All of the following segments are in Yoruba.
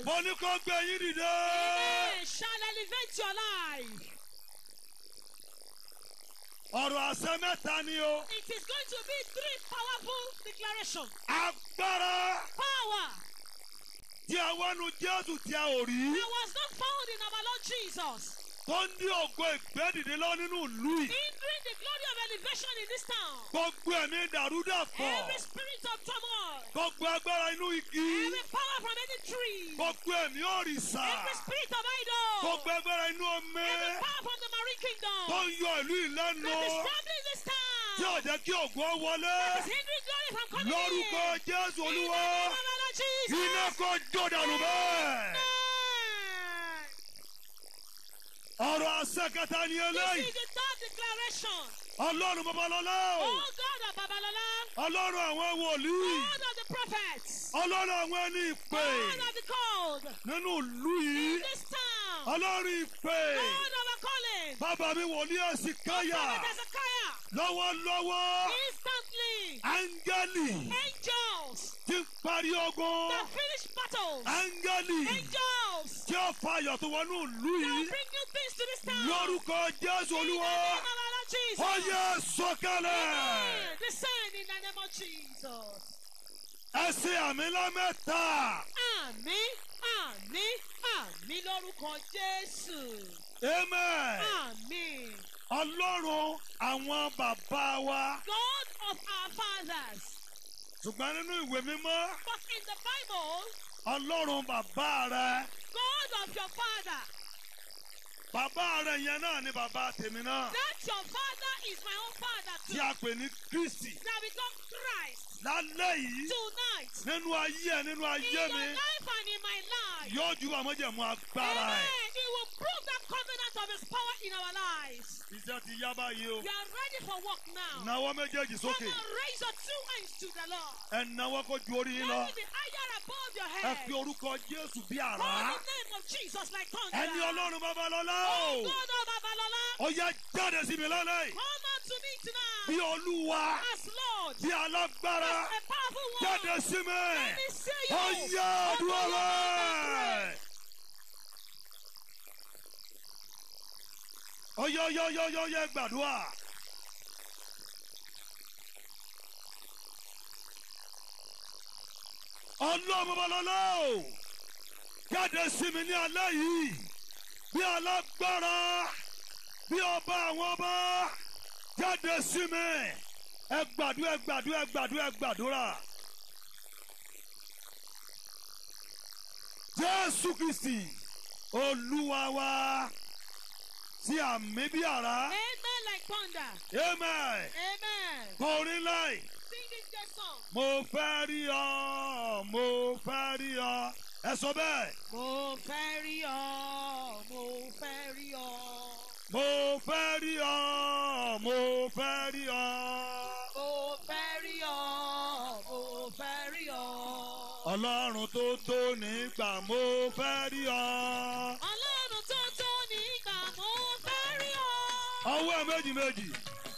mo ní kó gbé yín dìde. Amen. Shall elevate your life. ọ̀rọ̀ àṣẹ mẹ́ta ni o. It is going to be three powerful declarations. agbára Power tí a wá nu jésù tí a ò rí. that was not found in our Lord Jesus. tó ń dí ògo ìgbẹ́dìde lọ nínú ìlú yìí. Hindering the glory of elevation in this town. gbogbo ẹ̀mí dàrúdàpọ̀. Every spirit of turmoil. gbogbo agbára inú igi. Every power from any tree. gbogbo ẹ̀mí òrìṣà. Every spirit of idol. gbogbo agbára inú omi. Every power from the marine kingdom. tó ń yọ ìlú ìlẹ́nu. That is troubling this tí ò town. jẹ́ kí ògo wọlé. That is hindering glory from coming lórúkọ in. jésù In the olúwa. name of our Lord Jesus. iná kò jó dànù bẹ́ẹ̀. Amen. ọ̀rọ̀ àṣẹ kẹta ni This eléyìí. is the third declaration. ọlọ́run babalọ́lá o. Oh God of Babalola, ọlọ́run àwọn wòlíì. God of the prophets, ọlọ́run àwọn ẹni ìpè. God of the called, nínú ìlú in yìí. this town, ọlọ́run ìpè. God of a calling, bàbá mi wòlíì ẹ̀sìn káyà. Prophet Hezekiah, lọ́wọ́lọ́wọ́. instantly, áńgẹ́lì angels ti ń parí ogun. that finish battles, áńgẹ́lì angels tí ó fa ayọ̀ tó wọnú ìlú that yìí. bring new things to this town. lórúkọ jésù In the olúwa. name of our Lord Jesus. ó yẹ sọ̀kalẹ̀. Amen. Descend in the name of Jesus. ẹ ṣe àmì lámẹ́ta. Àmín, àmín, àmín lórúkọ Jésù. amen. Àmín. ọlọ́run àwọn bàbá wa. God of our fathers. ṣùgbọ́n nínú ìwé mímọ́ But in the Bible, ọlọ́run bàbá rẹ. God of your father. bàbá rẹ yẹn náà ni bàbá tèmi náà. That your father is my own father tí too. a pè ní kristi. That become Christ lálẹ́ yìí tonight. nínú ayé ẹ nínú In ayé your mi life and in my life. yóò ju àmọ́jẹ̀mú agbára ẹ̀. Amen. He will prove that covenant of his power in our lives. iṣẹ́ ti yá báyìí o. You are ready for work now. nawọ́ méjèèjì Come sókè. on, raise your two hands to the Lord. ẹ nawọ́ kó ju orí yín lọ. Let it be higher above your ẹ head. fi orúkọ jésù bí Call àrá. the name of Jesus like thunder. ẹni ọlọ́run babalọ́lá Oh o. God of Babalola, ó yá jáde sí mi lálẹ́ yìí. come out to me tonight. bí olúwa As Lord, bí alágbára as a powerful one. jáde sí mi. Let me see you. ó yá Open àdúrà your mouth and pray. rẹ̀. ó yá yá yá yá yá gbàdúrà. ọlọ́run babalọ́lá o jáde sí mi ní alẹ́ yìí bí alágbára bí ọba àwọn ọba jáde sí mi ẹ gbàdúrà ẹ gbàdúrà ẹ gbàdúrà ẹ gbàdúrà. jésù kristi olúwa wa tí àmì bí àrá Amen like thunder. amen Amen. kọrin láì Sing this good song. mo fẹ́ rí ọ mo fẹ́ rí ọ ẹ sọ bẹ́ẹ̀ Mo fẹ́ rí ọ, mo fẹ́ rí ọ. mo fẹ́ rí ọ mo fẹ́ rí ọ Mo fẹ́ rí ọ, mo fẹ́ rí ọ. ọlọ́run tó tó nígbà mo fẹ́ rí ọ Ọlọ́run tó tó nígbà mo fẹ́ rí ọ. ọwọ́ ẹ méjì méjì.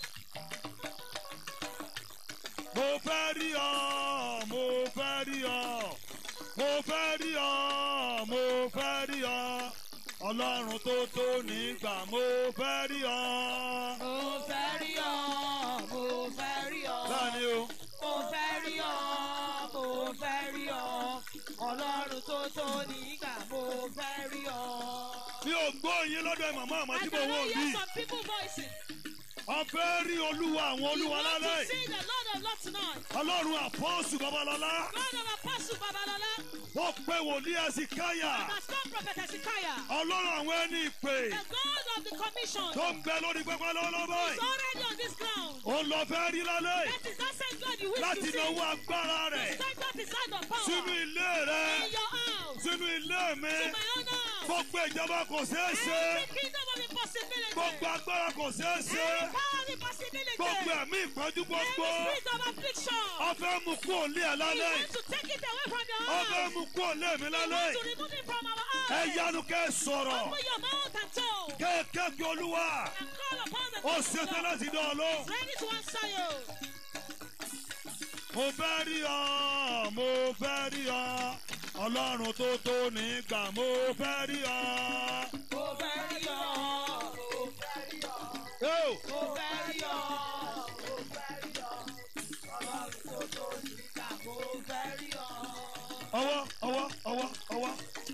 mo fẹ́ rí ọ mo fẹ́ rí ọ mo fẹ́ rí ọ mo fẹ́ rí ọ ọlọ́run tó tó nígbà mo fẹ́ rí ọ. Mo fẹ́ rí ọ, mo fẹ́ rí ọ. Báni o, Mo fẹ́ rí ọ, mo fẹ́ rí ọ. Ọlọ́run tó tó nígbà mo fẹ́ rí ọ. mi ò gbọ́ yín lọ́dọ̀ màmá àmọ́ I tí mo can wò hear bí. some people voicing. ọ̀fẹ́ rí olúwa àwọn You olúwa want to lálẹ́. see the Lord of Lords tonight. ọlọ́run àpọ́sù babalọ́lá. God of Apostle Babalola. ó pé wòlíì ẹ̀sìn káyà. Has come Prophet Hezekiah. ọlọ́run àwọn ẹni ìpè. The God of the commission. tó ń bẹ lórí pẹpẹ lọ́wọ́lọ́wọ́ is báyìí. already on this ground. ó lọ fẹ́ rí lálẹ́. That is that same God you wish láti to see. náwó agbára rẹ̀ Stand up his hand of power. sínú ilé rẹ̀ In your house. sínú ilé mi In my own house. gbogbo ìjọba kò ṣeé ṣe Every kingdom of impossibility. gbogbo agbára kò ṣeé ṣe Every power of impossibility. gbogbo ẹ̀mí ìpọ́njú gbogbo Every spirit of affliction. ọfẹ́ mu kú òlé ẹ̀ We lálẹ́ want to take it away from your ọfẹ́ house. mu kú òlé mi We lálẹ́ want to remove it from our ẹ eyes. yanu kẹ́ ẹ sọ̀rọ̀ Open your mouth and talk. kéèké kí olúwa And call upon the ó name of the ṣetán Lord. láti dán ọ lóhùn Ready to answer you. mo fẹ́ rí ọ mo fẹ́ rí ọ ọlọ́run tó tó nígbà mo fẹ́ rí ọ. Mo fẹ́ rí ọ, mo fẹ́ rí ọ, Yóò. mo fẹ́ rí ọ, mo fẹ́ rí ọ. Ọlọ́run tó tó nígbà mo fẹ́ rí ọ. ọwọ́ ọwọ́ ọwọ́ ọwọ́.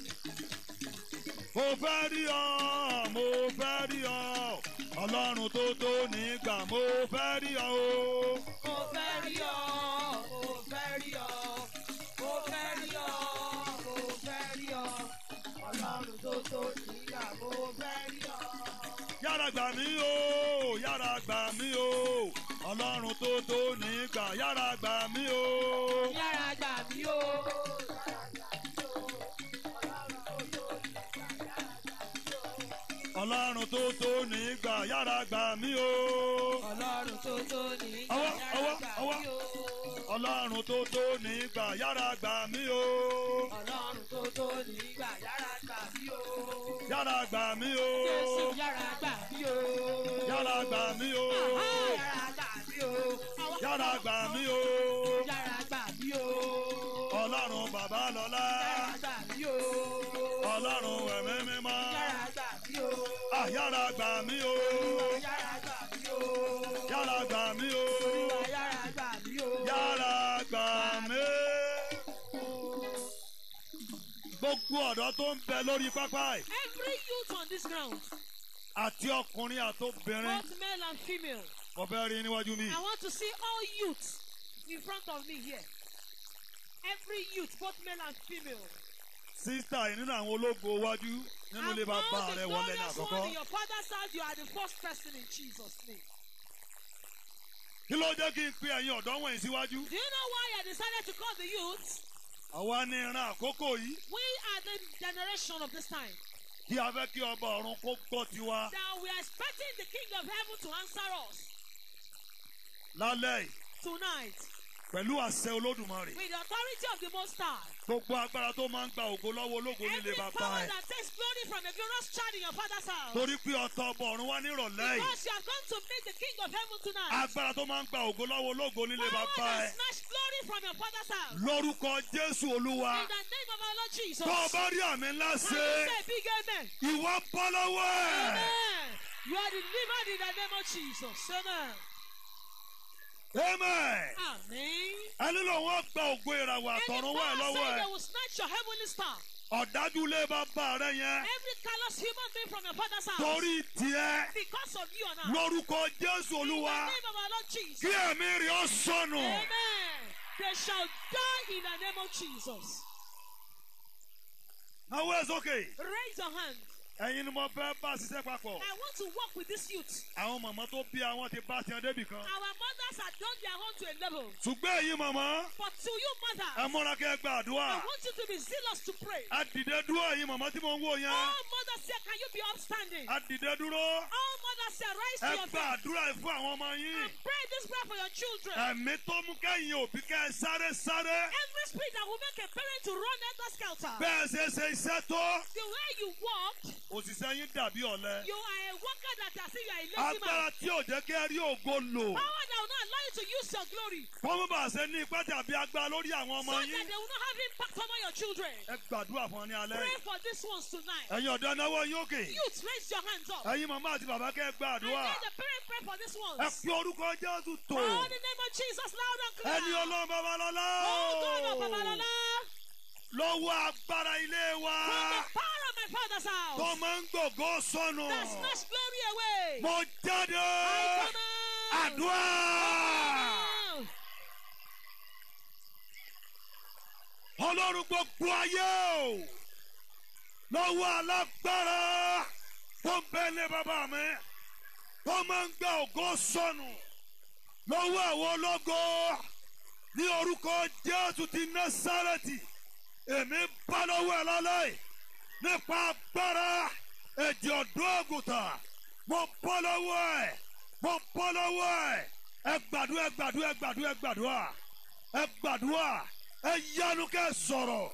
mo fẹ́ rí ọ mo fẹ́ rí ọ ọlọ́run tó tó nígbà mo fẹ́ rí ọ o. Mo fẹ́ rí ọ, mo fẹ́ rí ọ, mo fẹ́ rí ọ, mo fẹ́ rí ọ. Ọlọ́run tó tó nígbà mo fẹ́ rí ọ. yára gbà mí o yára gbà mí o ọlọ́run tó tó nígbà yára gbà mí o. Yára gbà mí o. ọlọ́run tó tó nígbà yára gbà mí o. Ọlọ́run tó tó nígbà Ọwọ́, yára ọwọ́, gbà ọwọ́. mí o. ọlọ́run tó tó nígbà yára gbà mí o. Ọlọ́run tó tó nígbà yára gbà mí o. yára gbà mí o. Jésù yára gbà mí o. yára gbà mí o. Yára gbà mí o. yára gbà mí o. Yára gbà mí o. ọlọ́run bàbá lọ́lá. Yára gbà mí o. ọlọ́run ẹ̀mí mímọ́. Yára gbà mí o. Ah, yára gbà mí o. Yára gbà mí o. yára gbà mí o. Yára gbà mí o. yára gbà mí. gbogbo ọ̀dọ́ tó ń bẹ lórí pápá yìí Every youth on this ground, àti ọkùnrin àtobìnrin both male and female, mo fẹ́ rí níwájú mi. I want to see all youths in front of me here. Every youth, both male and female. sísítà yìí nínú àwọn ológo iwájú nínú ilé Among bàbá the rẹ wọlé ní glorious àkọ́kọ́. one in your father's house, you are the first person in Jesus' name. kí ló jẹ́ kí n pe ẹ̀yin ọ̀dọ́ wọ̀nyí síwájú. Do you know why I decided to call the youth? àwa ní ìran àkókò yìí We are the generation of this time. kí a fẹ́ kí ọba ọ̀run kó gbọ́ tiwa That we are expecting the King of Heaven to answer us lálẹ́ yìí tonight pẹ̀lú àṣẹ olódùmarè. with the authority of the Most High. gbogbo agbára tó máa ń gba ògo lọ́wọ́ ológo nílé Every bàbá power ẹ̀. that takes glory from a glorious child in your father's house. torí pé ọ̀tọ̀ ọba ọ̀run wá nírọ̀lẹ́ yìí. Because you are going to meet the King of Heaven tonight. agbára tó máa ń gba ògo lọ́wọ́ ológo nílé Power bàbá ẹ̀. that snatch glory from your father's house. lórúkọ jésù olúwa In the name of our Lord Jesus. tó o bá rí àmì ńlá Can ṣe you say big amen? ìwọ bọ́ lọ́wọ́ ẹ̀. Amen. You are delivered in the name of Jesus. Amen. amen. Amen. ẹni lòun ó gba ògo ìràwọ̀ Any àtọ̀run wá ẹ̀ power lọ́wọ́ saying ẹ̀. they will snatch your heavenly star. ọ̀dájú ilé bàbá rẹ yẹn Every callous human being from your father's house. torí tiẹ̀ Because of you and I. lórúkọ jésù In the olúwa name of our Lord Jesus. kí ẹ̀mí rí ọ sọnù. Amen. They shall die in the name of Jesus. àwọn ẹ̀ sókè Raise your hand. ẹ̀yin ni mo fẹ́ bá ṣiṣẹ́ papọ̀. I want to work with this youth. àwọn màmá tó bí àwọn ti bá tiẹ̀ débì kan. Our mothers have done their own to a level. ṣùgbọ́n ẹ̀yin màmá But to you, ẹ mother, múra kẹ́ ẹ gba I àdúrà. want you to be zealous to pray. ẹ dìde dúró ẹ̀yin màmá tí mo ń wò yẹn. All mothers say, Can you be upstanding? ẹ dìde dúró. All mothers say, Rise to ẹ your gba feet àdúrà yìí fún àwọn ọmọ yín. and pray this prayer for your children. ẹ̀mí tó mú kẹ́yìn òbí kẹ́ ẹ sáré sáré. Every spirit that will make a parent to run enter skelter. bẹ́ẹ̀ ṣe ṣe iṣẹ́ tó. The way you walk, òṣìṣẹ́ yín dàbí ọ̀lẹ. you are a worker that has you are a lazy man. agbára tí ò jẹ́ kí ẹ rí ògo lò. Power that will not allow you to use your glory. kọ́mọ́ bá ṣe ní ipá tàbí agbára lórí àwọn ọmọ So that yín. they will not have impact over your children. ẹ gbàdúrà fún ọ ní alẹ́. Pray for these ones tonight. ẹ̀yin ọ̀dọ́ náwó yín òkè. Youth, raise your hands up. ẹ̀yin màmá àti bàbá kẹ́ ẹ And gbàdúrà. let the parent pray for these ones. ẹ fi orúkọ jésù tó. Oh, the name of Jesus, loud and clear. ẹni ọlọ́run babalọ́lá. Oh, God of Babalola. lọ́wọ́ agbára ilé wa. From the power of my father's house. tó máa ń gbògbó sọnù. That snatch glory away. mo jáde. I come out. àdúrà. Out. ọlọ́run gbogbo ayé o. lọ́wọ́ alágbára tó ń bẹ lé bàbá mi. tó máa ń gba ògo sọnù. lọ́wọ́ àwọn ológo. ní orúkọ jésù ti násàrẹ́tì. èmi bá lọ́wọ́ ẹ̀ lálẹ́ yìí. nípa agbára ẹ̀jẹ̀ ọ̀dọ́ àgùntàn. mo bọ́ lọ́wọ́ ẹ̀. mo bọ́ lọ́wọ́ ẹ̀. ẹ gbàdúrà ẹ gbàdúrà ẹ gbàdúrà ẹ gbàdúrà ẹ gbàdúrà ẹ yanu kẹ́ sọ̀rọ̀.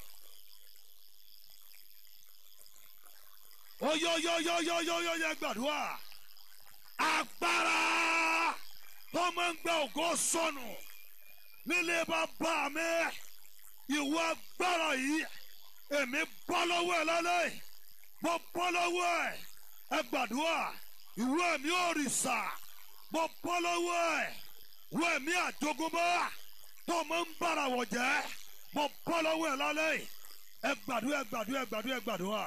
oyoyoyoyoyoyo ẹ gbàdúrà. agbára tó máa ń gba ògo sọnù nílé bàbá mi ìwọ agbára yìí èmi bọ́ lọ́wọ́ ẹ lálẹ́ yìí. mo bọ́ lọ́wọ́ ẹ ẹ gbàdúrà ìwọ ẹ̀mí òrìṣà mo bọ́ lọ́wọ́ ẹ ìwọ ẹ̀mí àjogúnbá tó máa ń bára wọ̀ jẹ́ mo bọ́ lọ́wọ́ ẹ lálẹ́ yìí. ẹ gbàdúrà ẹ gbàdúrà ẹ gbàdúrà ẹ gbàdúrà.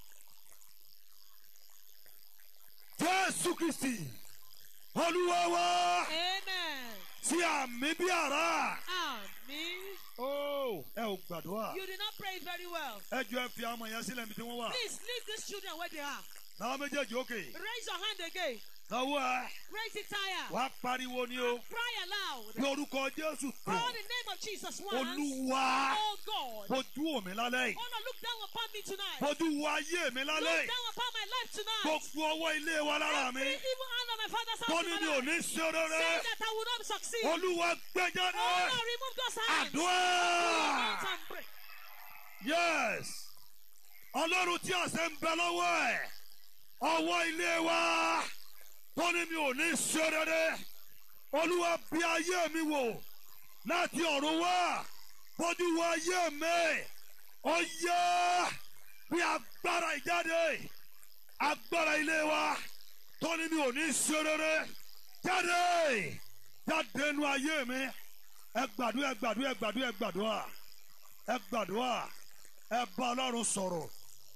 jésù kristi olúwa wa Amen. sí àmì bí ara. Amen. ó ẹ ò gbàdúrà. You did not pray very well. ẹ jọ ẹ fi àwọn ọmọ yẹn sílẹ̀ níbi tí wọ́n wà. Please leave these children where they are. náà méjèèjì òkè. Raise your hand again. náwó ẹ Raise it higher. wàá pariwo ni o. Cry aloud. bí orúkọ jésù tó. Call the name of Jesus once. olúwa Oh God. fojú omi lálẹ́ yìí. Oh Lord, look down upon me tonight. fojú wo ayé mi lálẹ́ Look yìí. down upon my life tonight. gbogbo ọwọ́ ilé wa lára mi. Every evil hand of my father's tó house ní in mi my ò life. ní ṣe Saying rere. that I will not succeed. olúwa gbé Oh jáde. Lord, remove those hands. àdúrà. Remove and break. yes ọlọ́run tí àṣẹ ń bẹ lọ́wọ́ ẹ̀ ọwọ́ ilé wa tó ní mi ò ní ṣe rere olúwa bí ayé mi wò láti ọ̀run wá bójú wo ayé mi ó yẹ bí agbára ìjáde agbára ilé wa tó ní mi ò ní ṣe rere jáde jáde nu ayé mi ẹ gbàdúrà ẹ gbàdúrà ẹ gbàdúrà ẹ gbàdúrà ẹ gbàdúrà ẹ bá ọlọ́run sọ̀rọ̀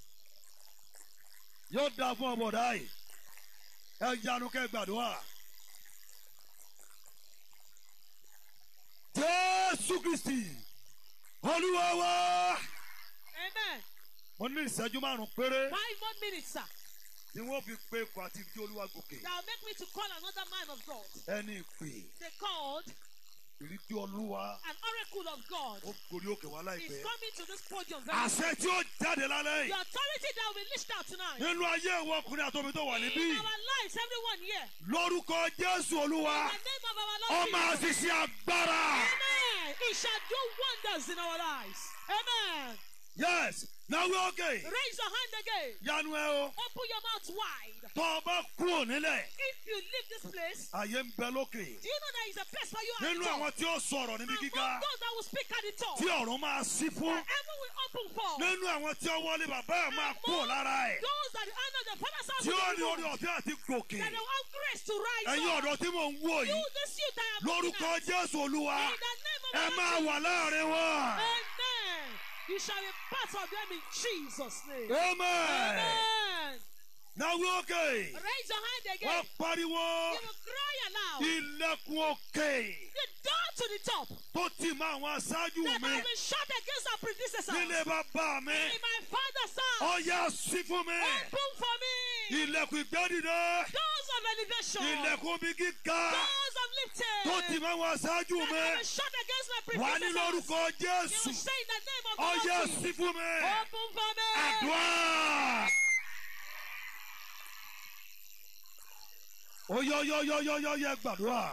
yóò dáa fún ọmọdé yìí ẹ yanu kẹ gbàdúrà jésù kristi olúwa wa Amen. mo ní ìṣẹ́jú márùn-ún péré Five more minutes, sir. tí wọ́n fi pe ikọ̀ àti ìdí olúwa gòkè That will make me to call another man of God. ẹni ìpè They called ìrídí olúwa an oracle of God. ó gorí òkè wá Is láìpẹ́ coming to this podium very àṣẹ tí ó jáde lálẹ́ The yìí authority that will be listed out tonight. nínú ayé ìwọ ọkùnrin àtòmí tó wà níbí In our lives, everyone here. lórúkọ jésù olúwa In the name of our ó Lord máa Jesus. ṣiṣẹ́ agbára. Amen. It shall do wonders in our lives. Amen. yes náwó òkè Raise your hand again. yanu ẹ o Open your mouth wide. tó o bá kúrò nílẹ̀ If you leave this place, àyè ń bẹ lókè do you know there is a place for you at nínú the top? àwọn tí ó sọ̀rọ̀ níbi Among gíga those that will speak at the top. tí ọ̀run máa sí fún Heaven will open for. nínú àwọn tí ó wọlé bàbá ẹ̀ máa kúrò lára ẹ̀ Those that the honor the father's house tí ó ní will orí ọ̀fẹ́ àti gòkè that they will have grace to rise ẹ̀yin up. ọ̀dọ́ tí mò ń wò You, yìí this youth I am lórúkọ looking at. jésù olúwa In the name of ẹ our máa Lord wà láàrin wọn. Amen. You shall be part of them in Jesus' name. amen Amen. náwó òkè Raise your hand wọ́n again. pariwo You will cry aloud. ilẹ̀kùn òkè The door to the top. tó tì mọ́ àwọn aṣáájú That mi has been shut against our predecessors. nílé bàbá mi. In my father's house. ọyá sí fún mi Open for me. ilẹ̀kùn ìgbẹ́dìde Doors of elevation. ilẹ̀kùn bí gíga Doors of lifting. tó ti máa wá ṣáájú That mi have been shut against my wà ní predecessors. lórúkọ You jésù will say in the name of the ọyá Lord. sí fún mi Open for me. àdúrà oyọyọyọyọyọ gbàdúrà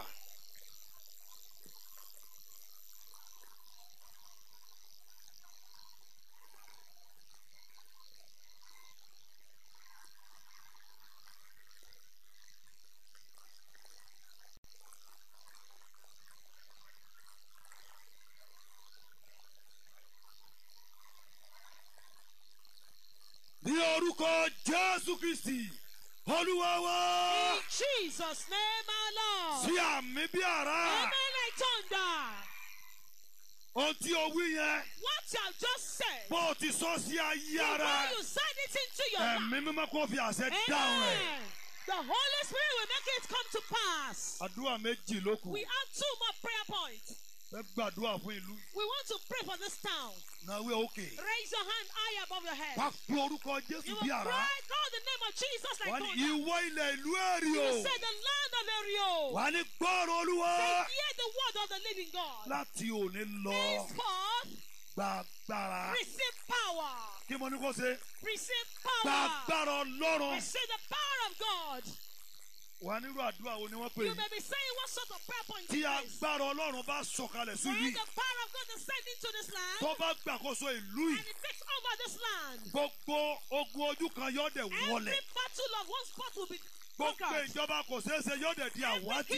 ní orúkọ jésù kristi olúwa wa In Jesus' name, our Lord. sí àmì bí ara Amen like thunder. ohun tí o wí yẹn What you have just said. bó o ti sọ sí ayé ara Before you said it into your mouth. ẹ̀mí mímọ́ kó fi àṣẹ dáhùn rẹ̀. Amen. The Holy Spirit will make it come to pass. àdúrà méjì ló kù We have two more prayer points. fẹ́ gbàdúrà fún ìlú We want to pray for this town. náwó òkè Raise your hand high above your head. wá pé orúkọ jésù You bí will ara cry, call the name of Jesus like wà ní thunder. ìwọ ilẹ̀ ìlú èrì You o will say the land of Erio. wà ní gbọ́rọ̀ olúwa Say, hear the word of the living God. láti òní lọ Henceforth, gbàgbára receive power. kí mo ní kó ṣe Receive power. gbàgbára ọlọ́run Receive the power of God. wà nírú àdúrà wo ni wọ́n pè You é may be saying what sort of prayer point tí is this? agbára ọlọ́run bá sọ̀kalẹ̀ sí When yìí the power of God descends into this land tó bá gbàkóso ìlú and yìí it takes over this land, gbogbo ogun ojú kan yóò dẹ̀ every wọlẹ̀ battle of one spot will be gbogbo conquered. ìjọba kò ṣeé ṣe yóò dẹ̀ di Every àwátì kingdom of a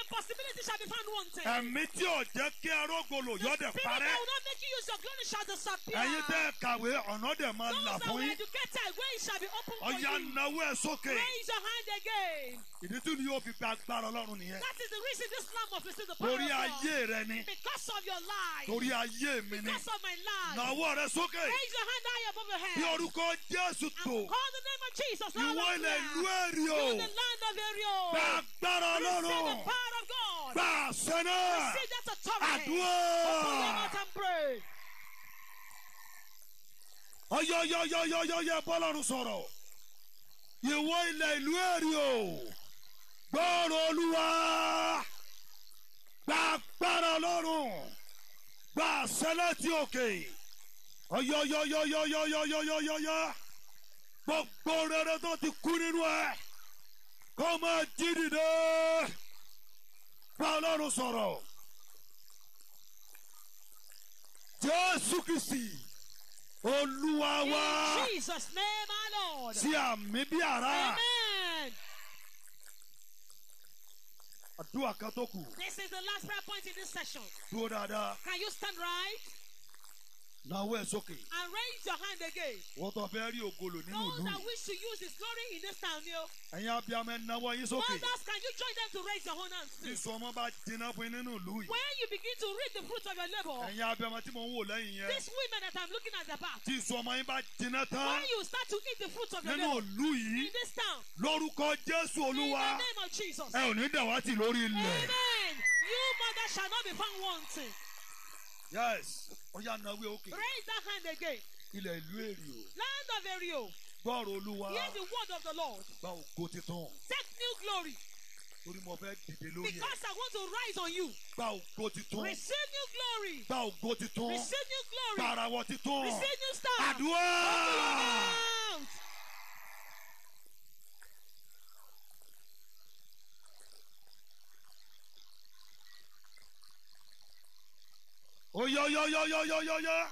impossibility shall be found wanting. ẹ̀mí tí ò jẹ́ kí arógolo The yọ̀dẹ̀ spirit parẹ́ that will not make you use your glory shall disappear. ẹ̀yin tẹ́ ẹ kàwé ọ̀nà dẹ̀ máa Those là that fún were yín educated, way shall be open for ọ̀yà you. náwó ẹ̀ sókè Raise your hand again. ìdí tí ni yóò fi gba agbára ọlọ́run nìyẹn That is the reason this lamb must receive the power torí of God. ayé rẹ ni Because of your life. torí ayé mi ni Because of my life. náwó rẹ sókè Raise your hand high above your head. bí orúkọ jésù And tó call the name of Jesus. ìwọ loud and ilẹ̀ clear. ìlú èrì o You the land of Ariel. gba agbára Receive ọlọ́run the power of God. gba àṣẹ náà Receive that authority. Open your àdúrà mouth and pray. ọyọyọyọyọyọ bọ́lọ́run sọ̀rọ̀ ìwọ ilẹ̀ ìlú èrì o gbọ́rọ̀ olúwa gba agbára ọlọ́run gba àṣẹ láti òkè ọyọyọyọyọyọyọyọyọ gbogbo rere tó ti kú nínú ẹ kó máa jí dìde bá ọlọ́run sọ̀rọ̀ jésù kìsì olúwa wá In Jesus' name, my Lord. sí àmì bí àrá Amen. àdúrà kan tó kù This is the last prayer point in this session. dúró dáadáa Can you stand right náwó ẹ̀ sókè and raise your hand again? wọ́n tó fẹ́ rí ògolo nínú Those ìlú that yìí wish to use His glory in this town, you. ẹ̀yin abiyamọ ẹ̀ náwó yín sókè Mothers, can you join them to raise your own hands tí too? sọmọ bá jiná fún yín nínú ìlú yìí When you begin to reap the fruit of your labor, ẹ̀yin abiyamọ tí mò ń wò lẹ́yìn yẹn these women that I'm looking at the back, tí sọmọ yín bá jiná tán when you start to eat the fruit of your nínú labor ìlú yìí in this town, lórúkọ jésù in olúwa the name of Jesus, ẹ ò ní dàwátì lórí ilẹ̀ Amen. You mother shall not be found wanting. yes ọ̀yà náwó òkè Raise that hand again. ilẹ̀ ìlú èrì o Land of Ariel, gbọ́rọ̀ olúwa hear the word of the Lord. gba ògo titun Take new glory torí mo fẹ́ dìde lórí ẹ̀ because I want to rise on you. gba ògo titun Receive new glory. gba ògo titun Receive new glory. gbàràwọ̀ titun Receive new star. àdúrà. Out. Oyoyoyoyoyoyoyo.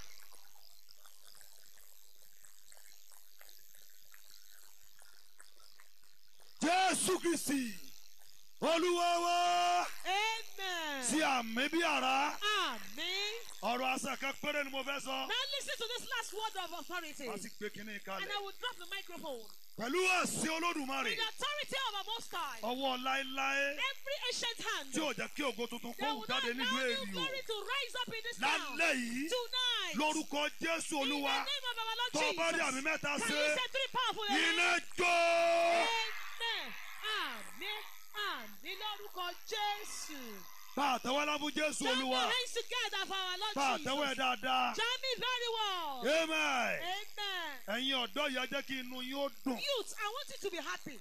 Jésù Kristi, Olúwa wa, Amen. sí àmì bí àrá. Amen. Ọ̀rọ̀ àṣà kan péré ni mo fẹ́ sọ. Now listen to this last word of authority. Wá sí gbé kínní And kalẹ̀. I will drop the microphone. Pẹ̀lú àṣẹ Olódùmarè, With the authority of our Most High, ọwọ́ láéláé every ancient hand, tí ò jẹ́ kí ògo tuntun they kó will wù not jáde nílùú allow new èrì o. glory to rise up in this town. Lálẹ́ yìí, Tonight, lórúkọ Jésù in the Olúwa, name of our Lord tó bá rí àmì Jesus, mẹ́ta can ṣe, you say three powerful iná amen? jó. Amen. Àmín. Àmín lórúkọ Jésù. Bá àtẹwọ́lá fún Jésù Join Olúwa. your hands together for our Lord Bá àtẹwọ́ ẹ̀ Jesus. dáadáa. Join me very well. Amen. Amen. Ẹ̀yin ọ̀dọ́ yìí ẹ jẹ́ kí inú yín ó dùn. Youth, I want you to be happy.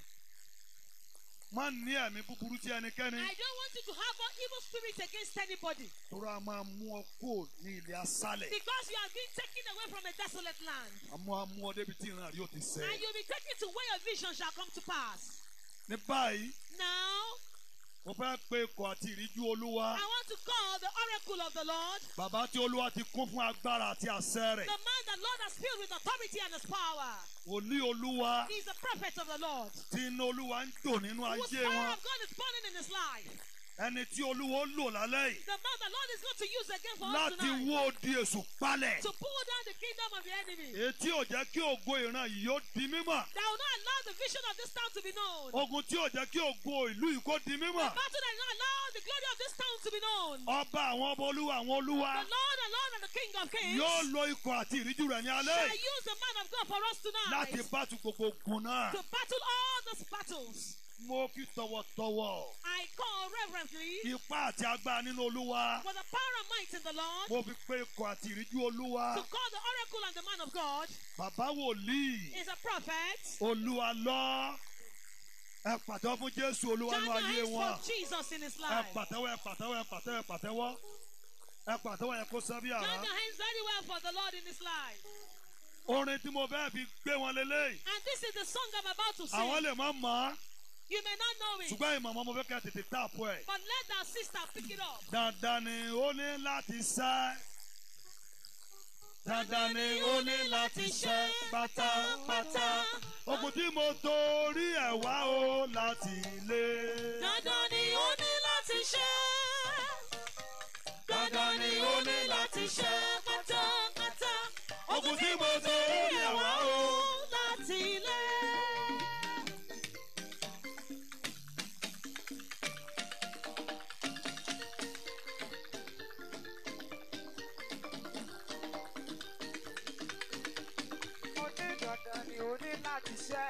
Má ní ẹ̀mí búburú tí ẹnikẹ́ni. I don't want you to have an evil spirit against anybody Tóra máa mú ọ kó ní ilé aṣálẹ̀. because you have been taken away from a desolate land. Àmọ́ amú ọ débi tí ìran rí ó ti sẹ́. And you'll be taken to where your vision shall come to pass. Ní báyìí, Now, mo fẹ́ pe ikọ̀ àti ìríjú Olúwa. I want to call the oracle of the Lord, Bàbá tí Olúwa ti kún fún agbára àti àṣẹ rẹ̀. the man that Lord has filled with authority and his power. Wòlíì Olúwa He's the prophet of the Lord. tí iná Olúwa ń jò nínú Whose ayé fire wọn. of God is burning in his life. Ẹni tí Olúwa ó lò lálẹ́ yìí The man the Lord is going to use again for us láti tonight wó odi èṣù palẹ̀. to pull down the kingdom of the enemy. Etí ò jẹ́ kí ògo ìran yìí ó di mímọ̀. That will not allow the vision of this town to be known. Ogun tí ò jẹ́ kí ògo ìlú yìí kó di The mímọ̀. battle that will not allow the glory of this town to be known. Ọba àwọn ọba olúwa àwọn olúwa The Lord and Lord and the King of Kings yóò lo ikọ̀ àti ìríjú rẹ̀ ní alẹ́ shall yìí use the man of God for us láti tonight bátú gbogbo ogun náà. to battle all these battles. Mo fi tọ̀wọ̀tọ̀wọ̀ I call reverently ipá àti agbára nínú olúwa. for the power and might in the Lord Mo fi pé ikọ̀ àti ìríjú olúwa. to call the oracle and the man of God Bàbá wòlíì is a prophet. olúwa lọ. Ẹ pàtẹ́wọ́ fún Jésù olúwa Join ní your ayé hands wọn. for Jesus in his Ẹ life. pàtẹ́wọ́ ẹ pàtẹ́wọ́ ẹ pàtẹ́wọ́ ẹ pàtẹ́wọ́. Ẹ pàtẹ́wọ́ ẹ kó sábí Join àrá. your hands very well for the Lord in his life. Orin tí mo fẹ́ fi gbé wọn lélẹ́yìí. And this is the song I'm about to Àwọn sing. lè má mọ̀ ọ́. You may not know it, ṣùgbọ́n ìmọ̀ ọmọ mo fẹ́ kẹ́ ẹ tètè táàpù ẹ̀. but let our sister pick it up. dandan ni ó ní láti ṣẹ́. dandan ni ó ní láti ṣẹ́ pátápátá. ogun tí mo torí ẹ̀ wá o láti lé. Dandan ni ó ní láti ṣe. Dandan ni ó ní láti ṣe pátápátá. Ogun tí mo torí ẹ̀ wá o. láti ilé. Mo ní dandan ni ó ní láti ṣẹ́.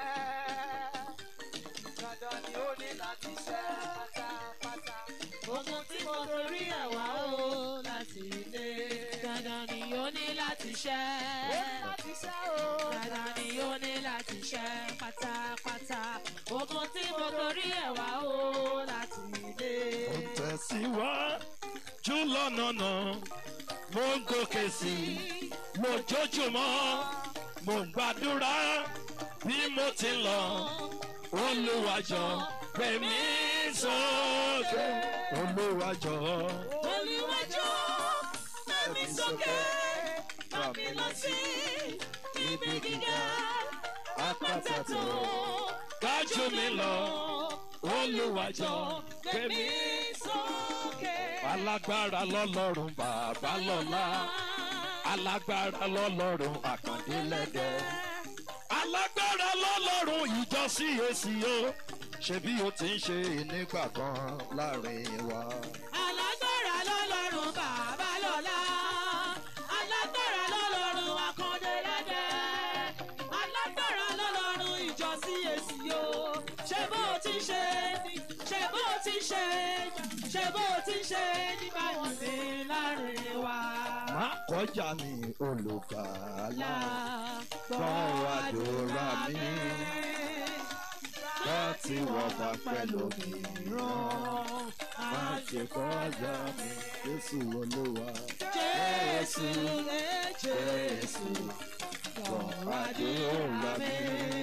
Dandan ni ó ní láti ṣẹ́ pátápátá. Ogun tí mo torí ẹ̀ wá o láti ilé. Dandan ni ó ní láti ṣe. Ó ní láti ṣẹ́ o. Dandan ni ó ní láti ṣe pátápátá. Ogun tí mo torí ẹ̀ wá o láti ilé. Mo tẹ̀síwájú lọ́nà náà, mo ń gòkè sí i, mo jójúmọ́, mo ń gbàdúrà bí mo ti ń lọ. Olúwàjọ gbẹ̀mí sókè. Olúwàjọ Olúwàjọ́ ẹ̀mí sókè, bá mi lọ sí ibi gíga. Àpáta tó gájú mi lọ. Olúwàjọ gbẹ̀mí sókè. alágbára lọ́lọ́run bàbá lọ́lá. Alágbára lọ́lọ́run àkàndé lẹ́dẹ̀. alágbára lọ́lọ́run ìjọ sí èsì o ṣebí o ti ń ṣe nígbà kan láàrin wa. Alágbára lọ́lọ́run bàbá lọ́lá. Alágbára lọ́lọ́run akọ́dé lẹ́dẹ̀. Alágbára lọ́lọ́run ìjọ sí èsì o. Ṣé bó o ti ṣe ni? Ṣé bó o ti ṣe ni? Ṣé bó o ti ṣe nígbà yìí sí láàrin wa? má kọjá mi olùgbàlà Gbọ́ àdúrà mi. láti wọ̀gbà pẹ̀lú mìíràn má ṣe kọjá mi jésù olúwa. Jésù Jésù gbọ́ àdúrà mi.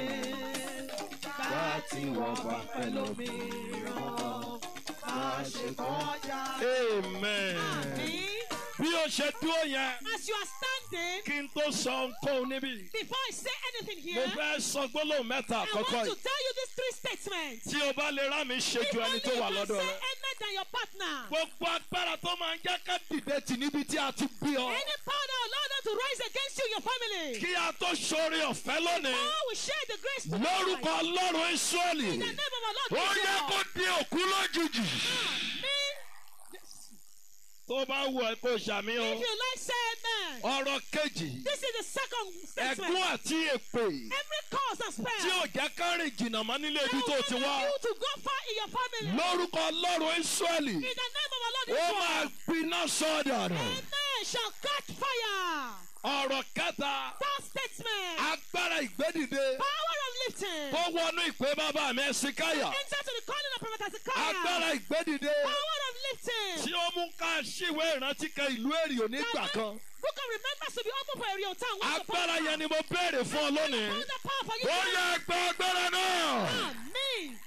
láti wọ̀gbà pẹ̀lú mìíràn má ṣe kọjá. amen. Àmín. bí o ṣe dúró yẹn As you are standing, kí n tó sọ nǹkan níbí. before I say anything mo here, fẹ́ sọ gbólóhùn mẹ́ta I want àkọ́kọ́ to yìí. tell you these three statements. tí o bá lè rá mi ṣe If ju only ẹni you tó wà can lọ́dọ̀ say rẹ. amen than your partner. gbogbo agbára tó máa ń jẹ́ ká dìde tì níbi tí a ti bí ọ. Any power that will allow them to rise against you, your family. kí a tó ṣoore ọ̀fẹ́ lónìí. All will share the grace to lórúkọ ọlọ́run ìsọ́ọ̀lì. In the name of our Lord ó yẹ Jesus. kó di òkú lójijì. Amen. tó bá wù ẹ́ kó ṣàmì o. If you like, say amen. ọ̀rọ̀ kejì. This is the second ẹ̀gún statement. àti èpè. Every cause and spell tí ò jẹ́ ká rìn jìnnà mọ́ nílé ibi tó ti wá. you to go far in your family. lórúkọ ọlọ́run ìsọ́ọ̀lì. In the name of our Lord ó máa Jesus. gbiná sọ́dọ̀ rẹ̀. Amen shall catch fire. ọ̀rọ̀ kẹta. Third statement. agbára ìgbédìde. Power of lifting. tó wọnú ìpè bàbá mi ẹ̀sìnkáyà. Enter to the calling of Prophet Hezekiah. agbára ìgbédìde. Power of lifting. tí ó mú ká ṣíwé ìrántí kan ìlú èrìò nígbà kan. Book of remembrance to be open for a real time. once upon agbára a time. yẹn ni mo béèrè fún ọ lónìí. Found the power for you. ó yẹ ẹgbẹ́ agbára náà. Amen.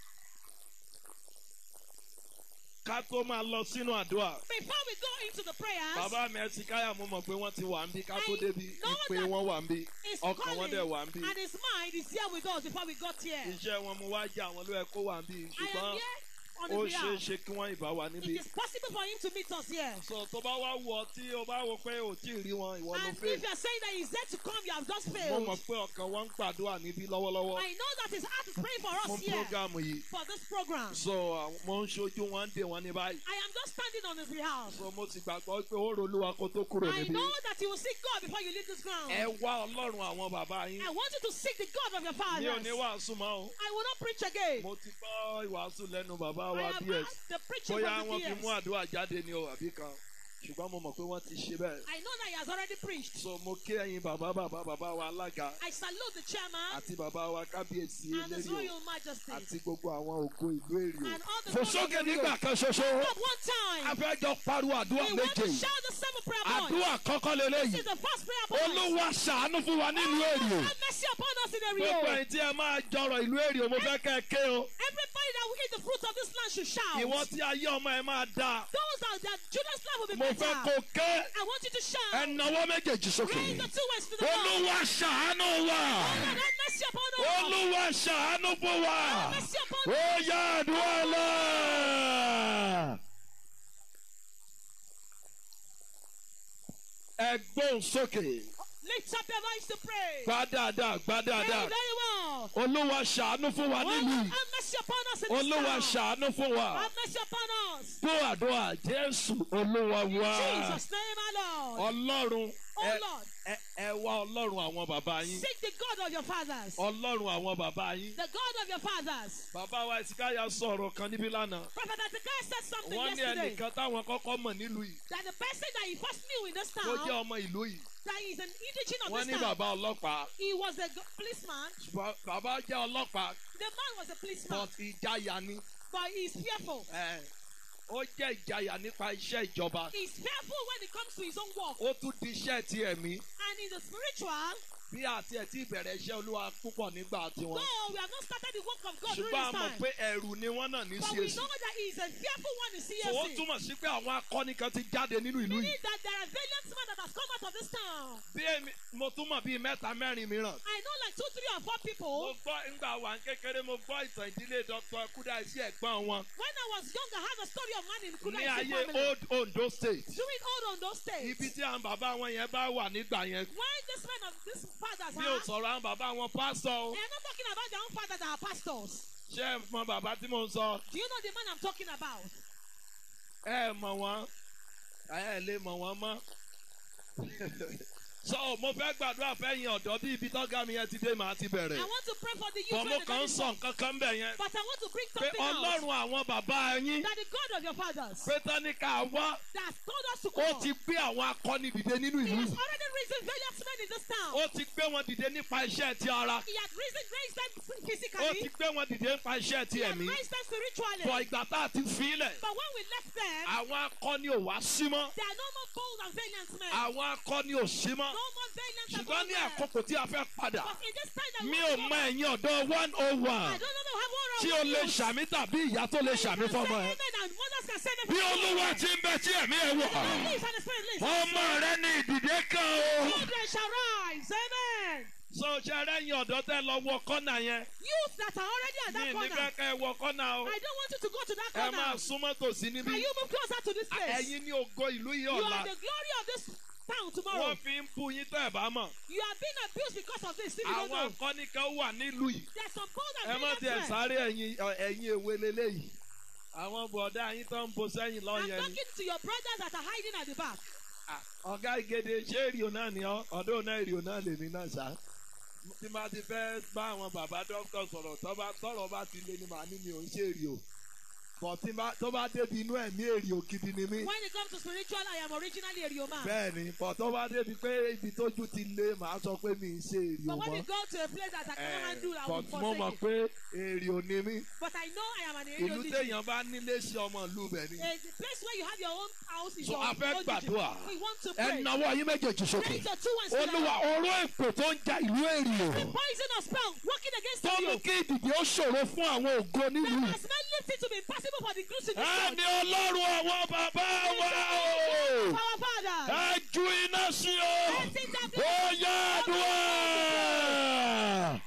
ká tó máa lọ sínú àdúrà. Before we go into the prayers, bàbá mi ẹ̀sìnkáyà mo mọ̀ pé wọ́n ti wà ń bí ká tó I débi know ìpè that wọn wà ń bí his ọkàn wọn calling dẹ̀ wà ń bí. and his mind is here with us before we got here. iṣẹ́ wọn mo wá jẹ́ àwọn ló yẹ kó wà ń bí I am ṣùgbọ́n here on ó his ṣeé behalf. ṣe kí wọ́n ìbá wa níbí. It is possible for him to meet us here. sọ tó bá wá wọ tí o bá wọ pé ò tí ì rí wọn ìwọ ló And fẹ́. if you are saying that he's there to come, you have just mo failed. mọ̀ pé ọkàn wọn ń gbàdúrà níbí lọ́wọ́lọ́wọ́ I know that his heart is praying for fún us here prógámù yìí. for this program. so àwọn- mo ń ṣojú wọn ń dè wọn ní báyìí. I am just standing on his behalf. so mo ti gbàgbọ́ pé ó rolúwa kó tó kúrò I níbí. know that you will seek God before you leave this ground. ẹ wá ọlọ́run àwọn bàbá yín. I want you to seek the God of your mi ò fathers. ní wàásù mọ́ o. I will not preach again. mo ti gbọ́ ìwàásù lẹ́nu bàbá I wa have bs. asked the preaching bóyá from wọ́n the fi mú years. àdúrà jáde ní o àbí kan ṣùgbọ́n mo mọ̀ pé wọ́n ti ṣe bẹ́ẹ̀. I know that he has already preached. so mo kí ẹyin bàbá bàbá bàbá wa alága I salute the chairman àti bàbá wa kábíyèsí and his eléyìí royal majesty àti gbogbo àwọn ògo ìlú èrìò. and all the fò glory sókè of the nígbà Lord. kan ṣoṣo At one time, afẹ́jọ́ pariwo àdúrà we want méje to yìí. shout the seven prayer points. àdúrà kọ́kọ́ This lélẹ́yìí is the first prayer point. olúwa ṣàánú fún wa nílùú èrìò. Have mercy upon us in the gbogbo real. ẹ̀yin tí ẹ máa jọrọ ìlú èrìò mo fẹ́ kẹ́ ẹ ké o. Everybody that will eat the fruit of this land should shout. ìwọ tí ayé ọmọ ẹ máa dáa Those that their children's life will be mo fẹ́ better. kó ké I want you to shout. ẹ nawọ́ méjèèjì sókè. Raise the two words to the Lord. olúwa ṣàánú wa. Lord, have mercy upon us. olúwa ṣàánú fún wa. Have mercy upon us. ó yá àdúrà lọ. ẹ gbóhùn sókè Lift up your voice to pray. gbá dáadáa gbá Pray dáadáa very well. olúwa ṣàánú fún wa Oh, nílùú Lord, yìí have mercy upon us in this olúwa town. ṣàánú fún wa Have mercy upon us. gbọ́ àdúrà jésù olúwa In wa Jesus' name, our Lord. ọlọ́run Oh ẹ- Lord, ẹ ẹ wá ọlọ́run àwọn bàbá yín seek the God of your fathers. ọlọ́run àwọn bàbá yín The God of your fathers. bàbá wa ìsìkáyà sọ̀rọ̀ kan níbí lánàá Prophet Ezekiel said something wọ́n ní yesterday ẹnìkan táwọn kọ́kọ́ mọ̀ nílùú yìí that the person that he first knew in this tó town, jẹ́ ọmọ ìlú yìí that is an indigene of wọ́n this ní town, bàbá ọlọ́pàá he was a go- policeman. ṣùgbọ́n bàbá jẹ́ ọlọ́pàá The man was a policeman, but ìjayà ni but he's fearful. ẹ, ó jẹ́ ìjayà nípa iṣẹ́ ìjọba He's fearful when it comes to his own work. ó tún di iṣẹ́ ti ẹ̀mí And in the spiritual, bí àti ẹ̀ tí ìbẹ̀rẹ̀ iṣẹ́ olúwa púpọ̀ nígbà tiwọn though we have not started the work of God during ṣùgbọ́n a this mọ̀ time, pé ẹ̀rù ni wọ́n náà ní but we CAC know that he is a fearful one in so ó CSC. túmọ̀ sí pé àwọn akọni kan ti jáde nínú ìlú Meaning yìí that there are valiant men that has come out of this town. bí èmi mo tún mọ̀ bíi mẹ́ta mẹ́rin mìíràn I know like two, three, or four mo people. gbọ́ ńgbà wà ń kékeré mo gbọ́ ìtàn ìdílé dr kúdáìsí ẹ̀gbọ́n wọn When I was young, I had a story of man in ní Kudai ayé family. old ondo state During old Ondo state, ibi tí àwọn bàbá wọn yẹn bá wà nígbà yẹn when this men of this fathers mi ò are, sọ̀rọ̀ àwọn bàbá wọn pásítọ̀ o they are not talking about their own fathers that are pastors. ṣé ẹ mọ bàbá tí mo ń sọ Do you know the man I'm talking about? ẹ mọ̀ wọ́n ẹ lè mọ̀ wọ́n mọ́ so mo fẹ́ gbàdúrà fẹ́yìn ọ̀dọ́ bí ibi tọ́gá mi yẹn ti dé màá ti bẹ̀rẹ̀ I want to pray for the youth. bọ̀ mo when they kàn ń come sọ in. nǹkan kan bẹ̀ yẹn But I want to bring pé something out. ọlọ́run àwọn bàbá yín That the God of your fathers pé tánìkà wá that has told us to ó come. ti gbé àwọn akọni dìde nínú He ìlú has yìí already risen valiant men in this town. ó ti gbé wọn dìde nípa iṣẹ́ ti ara He had risen, raised them ó ti physically. gbé wọn dìde nípa iṣẹ́ ti He had ẹ̀mí raised them spiritually. bọ̀ ìgbà tá a ti filẹ̀ But when we left them, àwọn akọni ò wá sí mọ́ there are no more bold and valiant men. àwọn akọni ò sí mọ́ No more valiant and ṣùgbọ́n bold ní men. àkókò tí a fẹ́ padà But in this time that we mi want ò to go mọ back, ẹ̀yin ọ̀dọ́ one oh I one don't know how one tí o lè ṣàmì tàbí ìyá tó lè ṣàmì fọmọ ẹ. bí olúwa ti ń bẹ tí ẹ̀mí ẹ wọ̀ ọmọ rẹ ní ìdìde kan o. Children shall rise. Amen. so ṣe rẹ́yìn ọ̀dọ́ tẹ́ lọ wọ kọ́nà yẹn Youth that are already at mi that ní corner. fẹ́ kẹ́ ẹ wọ kọ́nà o I don't want you to go to that ẹ máa corner. súnmọ́ tòsí níbí Can you move closer to this place? ẹ̀yin ní ògo ìlú yìí You ọ̀la are the glory of this town tomorrow. wọ́n fi ń bú yín tẹ́ ẹ̀ bá mọ̀ You are being abused because of this. If you don't àwọn know, akọni kan wà nílùú yìí there's some bold ẹ and má valiant tiẹ̀ men. sáré ẹ̀yin ẹ̀yin èwe leléyìí àwọn bọ̀dá yín tó ń bo sẹ́yìn I'm lọ́yẹ̀ ni. talking to your brothers that are hiding at the back. Ah, ọ̀gá ìgèdè ṣé èrìò náà ni ọ́ ọ̀dọ́ náà èrìò náà lèmi náà ṣá. tí máa ti fẹ́ bá àwọn bàbá dókítà sọ̀rọ̀ tọ́ba- tọ́rọ̀ bá ti lé ní màá ní mi ò ń ṣe èrìò. bọ̀ tí bá- tó bá débi inú ẹ̀mí èrìò gidi ni mí. When it comes to spiritual, I am originally a Rio man. bẹ́ẹ̀ ni bọ̀ tó bá débi pé ibi tójú ti lé màá sọ pé mi ń ṣe èrìò But when mọ́. we go to a place that I Eh, cannot do, I will but mo mọ̀ forsake it. pé èrìò ni mí. But I know I am an ìlú area téèyàn bá nílé sí ọmọ ìlú bẹ̀ ni. A place where you have your own house is So your a fẹ́ own gbàdúrà. duty. We want to ẹ pray. nawọ́ ayé méjèèjì sókè. Raise your two hands to olúwa the oró èpè tó ń ja ìlú èrìò. poison or spell working against tó mú you. kí ìdìbò ó ṣòro fún àwọn ògo That nílùú. has made lifting to be impossible for the Greeks to do. ẹni ọlọ́run àwọn bàbá wa o. Our Father. ẹ ju iná sí o. Let's sing that ó yá àdúrà.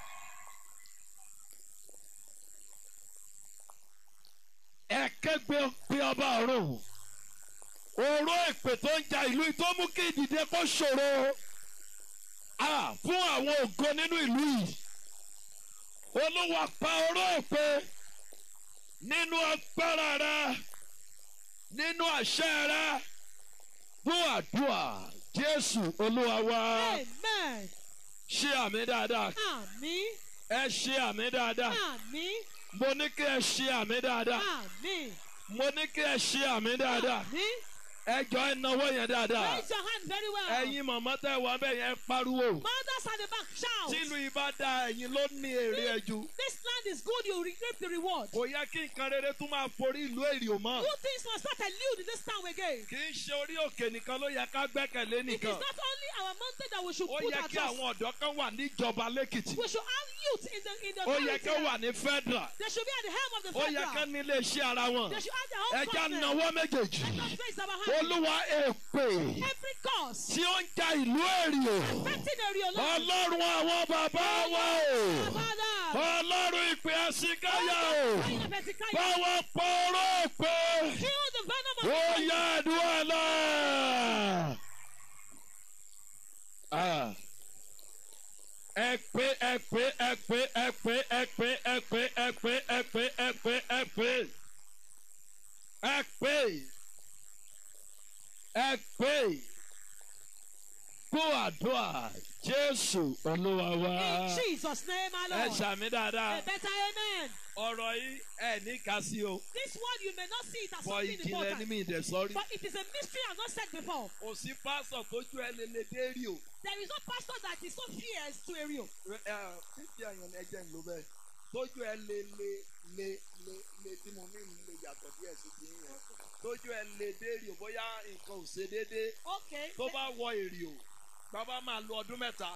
ẹ kẹ́gbẹ́ pé ọba ọ̀run. oró èpè tó ń ja ìlú yìí tó mú kí ìdìde kó ṣòro. Ah, fún àwọn ògo nínú ìlú yìí. olúwa pa oró èpè nínú agbára rẹ nínú àṣẹ rẹ fún àdúrà jésù olúwa wa Amen. ṣe àmì dáadáa Àmín. ẹ ṣe àmì dáadáa Àmín. mo ní kí ẹ ṣe àmì dáadáa Àmín. mo ní kí ẹ ṣe àmì dáadáa Àmín. ẹ jọ ẹ náwó yẹn dáadáa Raise your hand very well. ẹyin màmá tẹ wà bẹ́ẹ̀ yẹn pariwo Mothers at the back shout. tílu ibà da ẹyin ló ní èrè ẹjú This land is good, you will reap the reward. kò yẹ kí nǹkan rere tún máa forí ìlú èrè ò mọ́ Good things must not elude in this town again. kì í ṣe orí òkè nìkan ló yẹ ká gbẹ́kẹ̀lé It is nìkan not only our mountain that we should ó put yẹ our kí trust. àwọn ọ̀dọ́ kan wà níjọba lẹ́kìtì We should have youth in the in the ó yẹ village kí here. wà ní federal They should be at the helm of the ó yẹ federal. kí ní ilé iṣẹ́ ara wọn They should have their own ẹja government. náwó méjèèjì Let us raise our hand. olúwa èpè Every cause tí ó ń ja ìlú èrè affecting the real life. ọlọ́run àwọn bàbá wa o Father. ọlọ́run ìpè àsìkáyà o Fire of Hezekiah. báwa pọ̀rọ̀ pé Kill the venom of ó yá àdúrà náà Ah. ẹ pé ẹ pé ẹ pé ẹ pé ẹ pé ẹ pé ẹ pé ẹ pé ẹ pé ẹ pé ẹ pé ẹ pé kó àdúrà jésù olúwa In wá. Jesus' name, ẹ my Lord. ṣàmì dáadáa A better amen. ọ̀rọ̀ yìí ẹ ní ká sí o This word you may not see it as bọ̀ something ìjìnlẹ̀ ní important, mi ìdẹ̀ sọ́rí. but it is a mystery I've not said before. kò sí pásọ̀ tójú ẹ lè lè dé rí o. There is no pastor that is so fierce to a real. fífi àyàn ẹjẹ ń lo bẹ́ẹ̀ tójú ẹ lé lé lé lé lé tí mo ní lè yàtọ̀ díẹ̀ sí ti yẹn tójú ẹ lé dé rí o bóyá nǹkan ò ṣe déédéé Okay. tó bá wọ èrè o bàbá máa lo ọdún mẹ́ta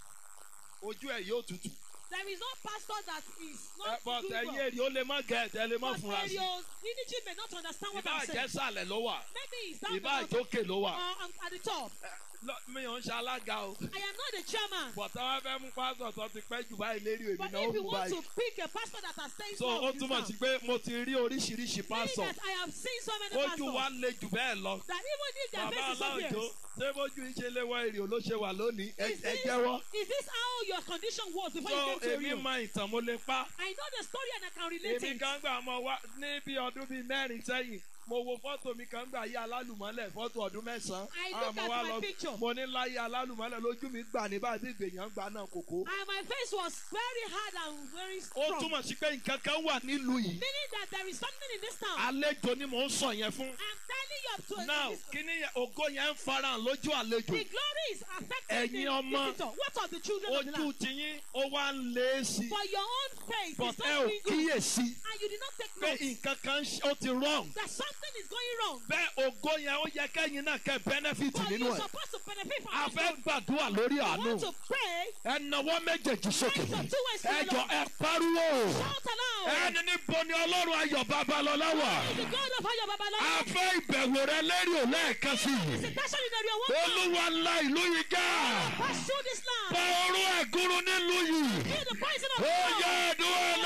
ojú ẹ yóò tutù There is no pastor that is ẹ not bọ́ doing ẹ̀yìn well. èrè ó lè má gẹ̀ ẹ̀ lè má But fúnra sí areas, Unity may not understand what ìbá I'm saying. àjẹsàlẹ̀ ló wà Maybe it's down ìbá the bottom àjókè ló wà or I'm at the top. Ẹ, lọ- mi ò ń ṣe alága o I am not the chairman. bọ̀tá wa fẹ́ mú pásọ̀ tó ti pẹ́ jù báyìí lérí èmi But náà ó if you mú want báyìí to pick a pastor that has stayed so ó túmọ̀ sí pé mo ti rí oríṣiríṣi meaning pásọ̀ that I have seen so many ojú wa pastors le jù bẹ́ẹ̀ lọ. that even if their bàbá face is so aláwùjọ fierce, ṣé bójú iṣẹ́ lé wọ èrè ló ṣe wà lónìí ẹ is ẹ this, jẹ́wọ́. is this how your condition was before so you came to èmi Rio? mọ ìtàn mo lè pa. I know the story and I can relate èmi it. kan gbà mọ wá ní bí ọdún bíi mẹ́rin sẹ́yìn mo wo fọ́tò mi kan gbà yí alálùmọ́lẹ̀ fọ́tò ọdún mẹ́sàn-án. I Àwọn look ọmọ at wa my lọ- picture. mo ní láyé alálùmọ́lẹ̀ lójú mi gbà ní báyìí ìgbèyàn gbà náà kòkó. And my face was very hard and very ó strong. túmọ̀ sí pé nǹkan kan wà nílùú yìí. Meaning that there is something in this town. àlejò ni mò ń sọ yẹn fún. I'm telling you up to now this, kíní yẹn- ògo yẹn ń farahàn lójú àlejò. the glory is affecting Ẹ̀yin the ọmọ, visitor. What of the children of the ojú land? tiyín ó wá ń lé sí i. For your own face but is ẹ not ò doing good. kíyèsí And you did not take pé note nǹkan kan ṣe- ó ti wrong. that something is going wrong. bẹ́ẹ̀ ògo yẹn ó yẹ kẹ́yìn náà kẹ́ benefit But nínú you're ẹ̀. supposed to benefit from a this fẹ́ glory. gbàdúrà lórí You àánú. want to pray, ẹ nawọ́ méjèèjì sókè. raise your two hands to ẹ the jọ Lord. ẹ pariwo. Shout aloud. ẹni níbo ni ọlọ́run ayọ̀ babalọ́lá wà. The God of Ayo a Babalola. fẹ́ ìbẹ̀wò rẹ lérí ò lẹ́ẹ̀kan sí i. Visitation in area one. olúwa ńlá ìlú yìí já. Pass through this land. pa oró ẹ̀gúrú nílùú yìí. Feel the poison of ó God. yẹ ẹ̀dùn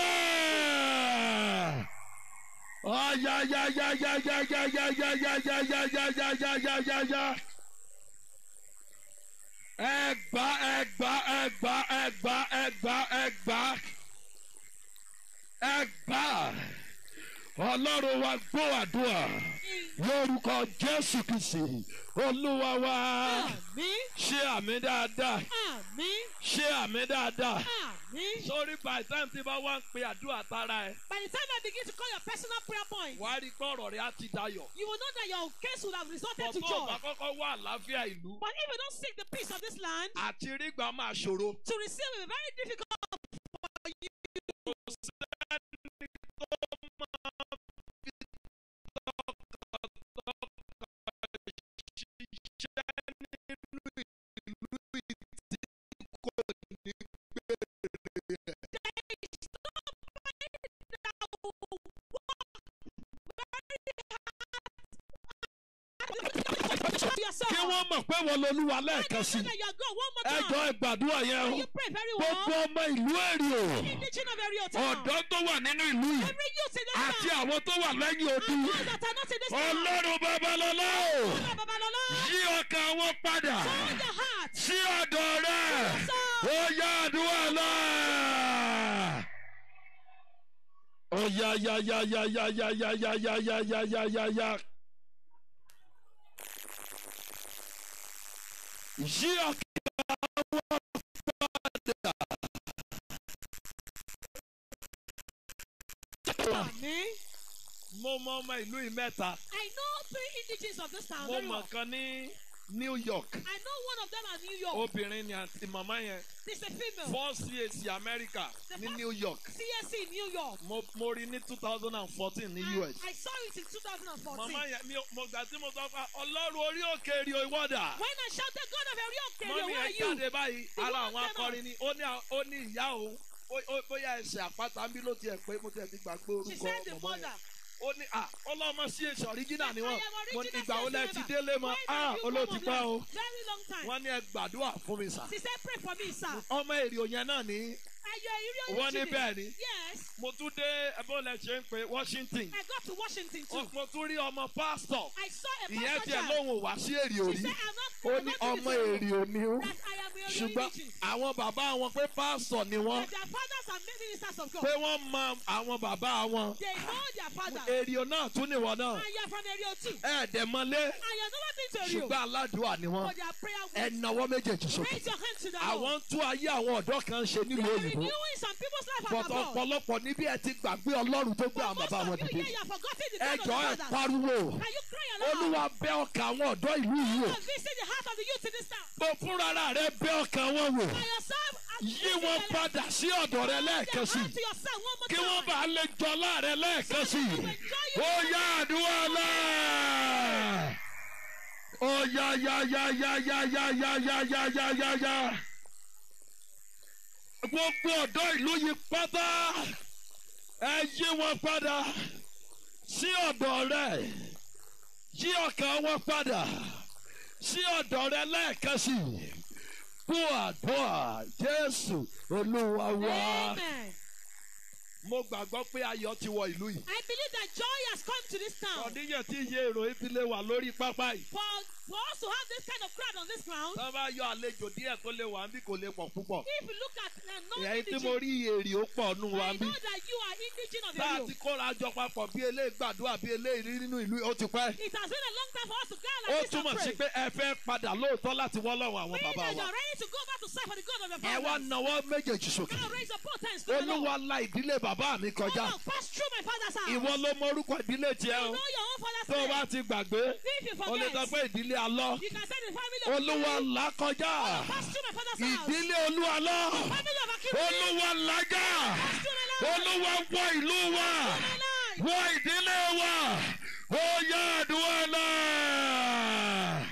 ẹ̀lẹ́. ọ̀yà yà yà yà yà yà yà yà yà yà yà yà yà yà yà yà yà. ẹgbà ẹgbà ẹgbà ẹgbà ẹgbà ẹgbà ẹgbà ọlọ́run wa gbọ́ àdúrà lórúkọ jésù kìsì olúwa wa Àmín. ṣé àmì dáadáa Àmín. ṣé àmì dáadáa. Àmín. sórí by time tí bá wá ń pe àdúrà tara ẹ By the time I begin to call your personal prayer point, wàá rí pé ọ̀rọ̀ rẹ á ti dayọ̀. you will know that your case would have resulted to bọ̀tọ̀ ọ̀bà joy. kọ́kọ́ wá àlàáfíà ìlú But if you don't seek the peace of this land, àti rígbà máa ṣòro. to receive it will be very difficult. kí wọ́n mọ̀ pé wọ́n lolúwa lẹ́ẹ̀kan sí. That you are God one more ẹjọ́ time. ìgbàdúrà yẹn o. You pray very gbogbo well. ọmọ ìlú èrè o. Indigenous of area town. ọ̀dọ́ tó wà nínú ìlú yìí Every youth in this àti town. àwọn tó wà lẹ́yìn odi. And those that are not in this town. ọlọ́run babalọ́lá o. Father Babalola. yí ọkàn wọn padà Turn your heart. sí ọ̀dọ̀ rẹ̀. ó yá àdúrà náà. ó yá yá yá yá yá yá yá yá yá yá yá yá yá yá. yí ọkàn wọn padà. Àmín. mo mọ ọmọ ìlú yìí mẹ́ta. I know three indigenous of this town mo very mọ̀ well. kan ní New York. I know one of them at New York. obìnrin ni àti màmá yẹn. She's a female. four CAC America ní New York. CSC in New York. mo mo rí ní two thousand and fourteen ní I, US. I saw it in 2014. màmá yẹn mi ò- mo gbà tí mo sọ fún wa ọlọ́run orí òkè èrè ìwọ́dà. When I shouted, God of Erioke, mọ́mí where are ẹ̀ you? jáde báyìí The ara woman àwọn came akọrin ni ó ní à- ó ní ìyá òun ó- ó- bóyá ẹsẹ̀ àpáta ń bí ló tiẹ̀ pé mo tiẹ̀ ti gbàgbé She orúkọ said the ọmọ mother. yẹn. ó ní à ọlọ́mọ sí èsì ọ̀ríjínà ni wọ́n I am mo ní original ìgbà wo lẹ CSC ti member. délé mọ́ When à have you olóò come ti of pẹ́ o late? Very long time. wọ́n ní ẹ gbàdúrà fún mi sà She said, pray for me, sir. ọmọ èrè òyìn náà ní Ayọ̀ ìrí ojú wọ́n ní mi. bẹ́ẹ̀ ni Yes, mo tún dé ẹbọ́lẹ̀ ṣe ń pe Washington I got to Washington too. mo tún rí ọmọ pásítọ̀ I saw a ìyẹn pastor tiẹ̀ child. lóhùn wá sí èrè She òrí said, I'm not, ó I'm ní not ọmọ doing èrè òní ó That I am a ṣùgbọ́n religion. àwọn bàbá wọn pé pásítọ̀ ni wọ́n That their fathers are ministers of God. pé wọ́n mọ àwọn bàbá wọn They know their father. èrè náà tún níwọ̀n náà And you are from Erio too. ẹ̀ẹ́dẹ̀mọlé And you have never been to Erio. ṣùgbọ́n aládùúà ni wọ́n But they are prayer ẹ warriors. nawọ́ méjèèjì sókè Raise your hand to the àwọn Lord. ń tún ayé àwọn ọ̀dọ́ kan ṣe They nílùú are òyìnbó renewing some people's life at bọ̀tọ̀ abroad. ọ̀pọ̀lọpọ̀ níbí ẹ ti gbàgbé ọlọ́run tó gbé But àwọn most bàbá wọn of you dìde here, you have forgotten the ẹ God of jọ ẹ the fathers. pariwo Can you cry aloud? olúwa bẹ̀ ọkàn àwọn ọ̀dọ́ ìlú yìí wò God visit the heart of the youth in this town. bó fúnra rẹ bẹ̀ ọkàn wọn wò By yourself, and yí visit wọn their padà sí ọ̀dọ̀ rẹ life. lẹ́ẹ̀kan sí Hand to yourself one more kí wọ́n time. bá lè jọlá rẹ lẹ́ẹ̀kan sí ó yá àdúrà náà ó yá yá yá yá yá yá yá yá yá yá yá yá gbogbo ọ̀dọ́ ìlú yìí pátá ẹ yí wọn padà sí ọ̀dọ̀ rẹ yí ọkàn wọn padà sí ọ̀dọ̀ rẹ lẹ́ẹ̀kan sí kú àdúrà Jésù Olúwa wa. Amen. mo gbàgbọ́ pé ayọ̀ ti wọ ìlú yìí. I believe that joy has come to this town. ọ̀díyẹ tí iye èrò ìdílé wà lórí pápá yìí. For, for us to have this kind of crowd on this ground, tó bá yọ àlejò díẹ̀ tó lè wà níbí kò lè pọ̀ púpọ̀. if you look at uh, èyí tí non-indigene, mo rí èrè ó pọ̀ nù wa I bí. know that you are indigene of tá a Erio. ti kóra jọ papọ̀ bí eléyìí gbàdúrà bí eléyìí rí nínú ìlú ó ti pẹ́. It has been a long time for us to go ó like this and túmọ̀ sí pray. pé ẹ fẹ́ padà lóòótọ́ láti wọ́ lọ́wọ́ àwọn Meaning bàbá that you wa. are ready to go back to serve for the God of your ẹ wá fathers. nawọ́ méjèèjì sókè. Now raise your both hands to the Lord. olúwa la ìdílé bàbá mi kọjá. Oh, pass through my father's house. ìwọ ló mọ orúkọ ìdílé tiẹ̀ You o. know your own father's tó o bá name. ti gbàgbé If you o lè sọ forget, pé ìdílé alọ́. you can say the family of olúwa là kọjá. Pass through my father's house. ìdílé olúwa lọ. Family of Akinwumi. olúwa lájà. Pass through my life. olúwa wọ ìlú wa. My life. wọ ìdílé wa. ó yá àdúrà náà.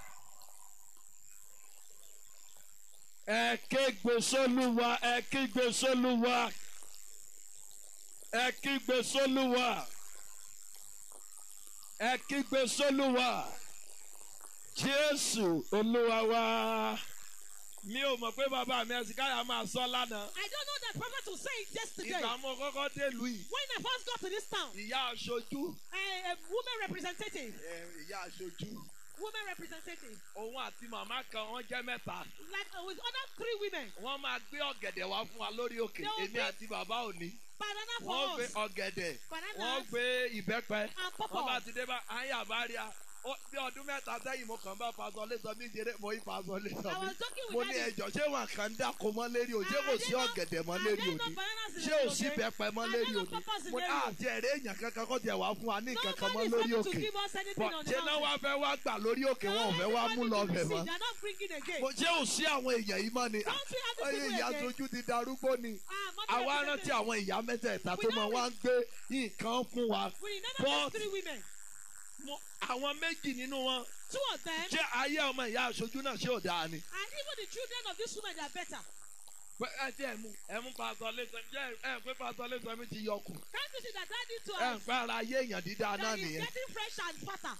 ẹ kígbe sólúwa ẹ kígbe sólúwa ẹ kígbe sólúwa ẹ kígbe sólúwa jésù olúwa wa mi ò mọ̀ pé bàbá mi ẹ̀sìn káyà máa sọ lánàá I don't know that prophet will say it yesterday. ìgbà mo kọ́kọ́ délùú yìí When I first got to this town, ìyá aṣojú a, a woman representative, ẹ, ìyá aṣojú woman representative, òun àti màmá kan wọ́n jẹ́ mẹ́ta like uh, with other three women, wọ́n máa gbé ọ̀gẹ̀dẹ̀ wá fún wa lórí òkè They will èmi bring- àti bàbá òní banana wọ́n for gbé us, ọ̀gẹ̀dẹ̀ Bananas. wọ́n gbé ìbẹ́pẹ and wọ́n bá pawpaw. ti dé bá àyà bá rí a ó- bí ọdún mẹ́ta sẹ́yìn mo kàn bá fasọ lẹ́sọ mi jẹrẹ mo yí fasọ lẹ́sọ I mi was talking with mo ní daddy. ẹjọ́ ṣé wọn kàn ń dáko mọ́ lérí o ṣé Ah, kò I sí didn't know- ọ̀gẹ̀dẹ̀ mọ́ I lérí didn't know òní bananas in ṣé the ò sí okay? bẹ́pẹ mọ́ I lérí didn't know òní pawpaws in mo ní the area. àti ẹ̀rẹ́ èèyàn kankan kó tiẹ̀ wá fún wa ní nǹkan kan mọ́ Nobody is lórí coming to òkè give us anything Bọ̀ on the ṣé náà wá mountain. fẹ́ wá gbà lórí òkè wọn ò No, fẹ́ wá mú everybody lọ to bẹ̀ receive. mọ́ They are not bringing again. Mo- ṣé ò sí àwọn èèyàn yìí mọ́ ni Don't we have these Ọyẹ people ìyá again? sojú ti darúgbó ni Ah, mother àwa rántí representative. àwọn ìyá mẹ́tẹ̀ẹ̀ta We tó mọ know wá ń gbé nǹkan fún wa We remember But- those three women. Mo- àwọn méjì nínú wọn Two of them, ṣé ayé ọmọ ìyá aṣojú náà ṣé ò dáa ni. and even the children of this woman, they are better. Pé ẹ ti ẹ̀ mú ẹ mú pásọ lẹ́sọ̀ jẹ́ ẹ pé pásọ lẹ́sọ̀ mi ti yọkù Can't you see that daddy too ẹ ń has, pẹ́ ara ayé èèyàn dídá náà that is nìyẹn. getting fresh and fatter?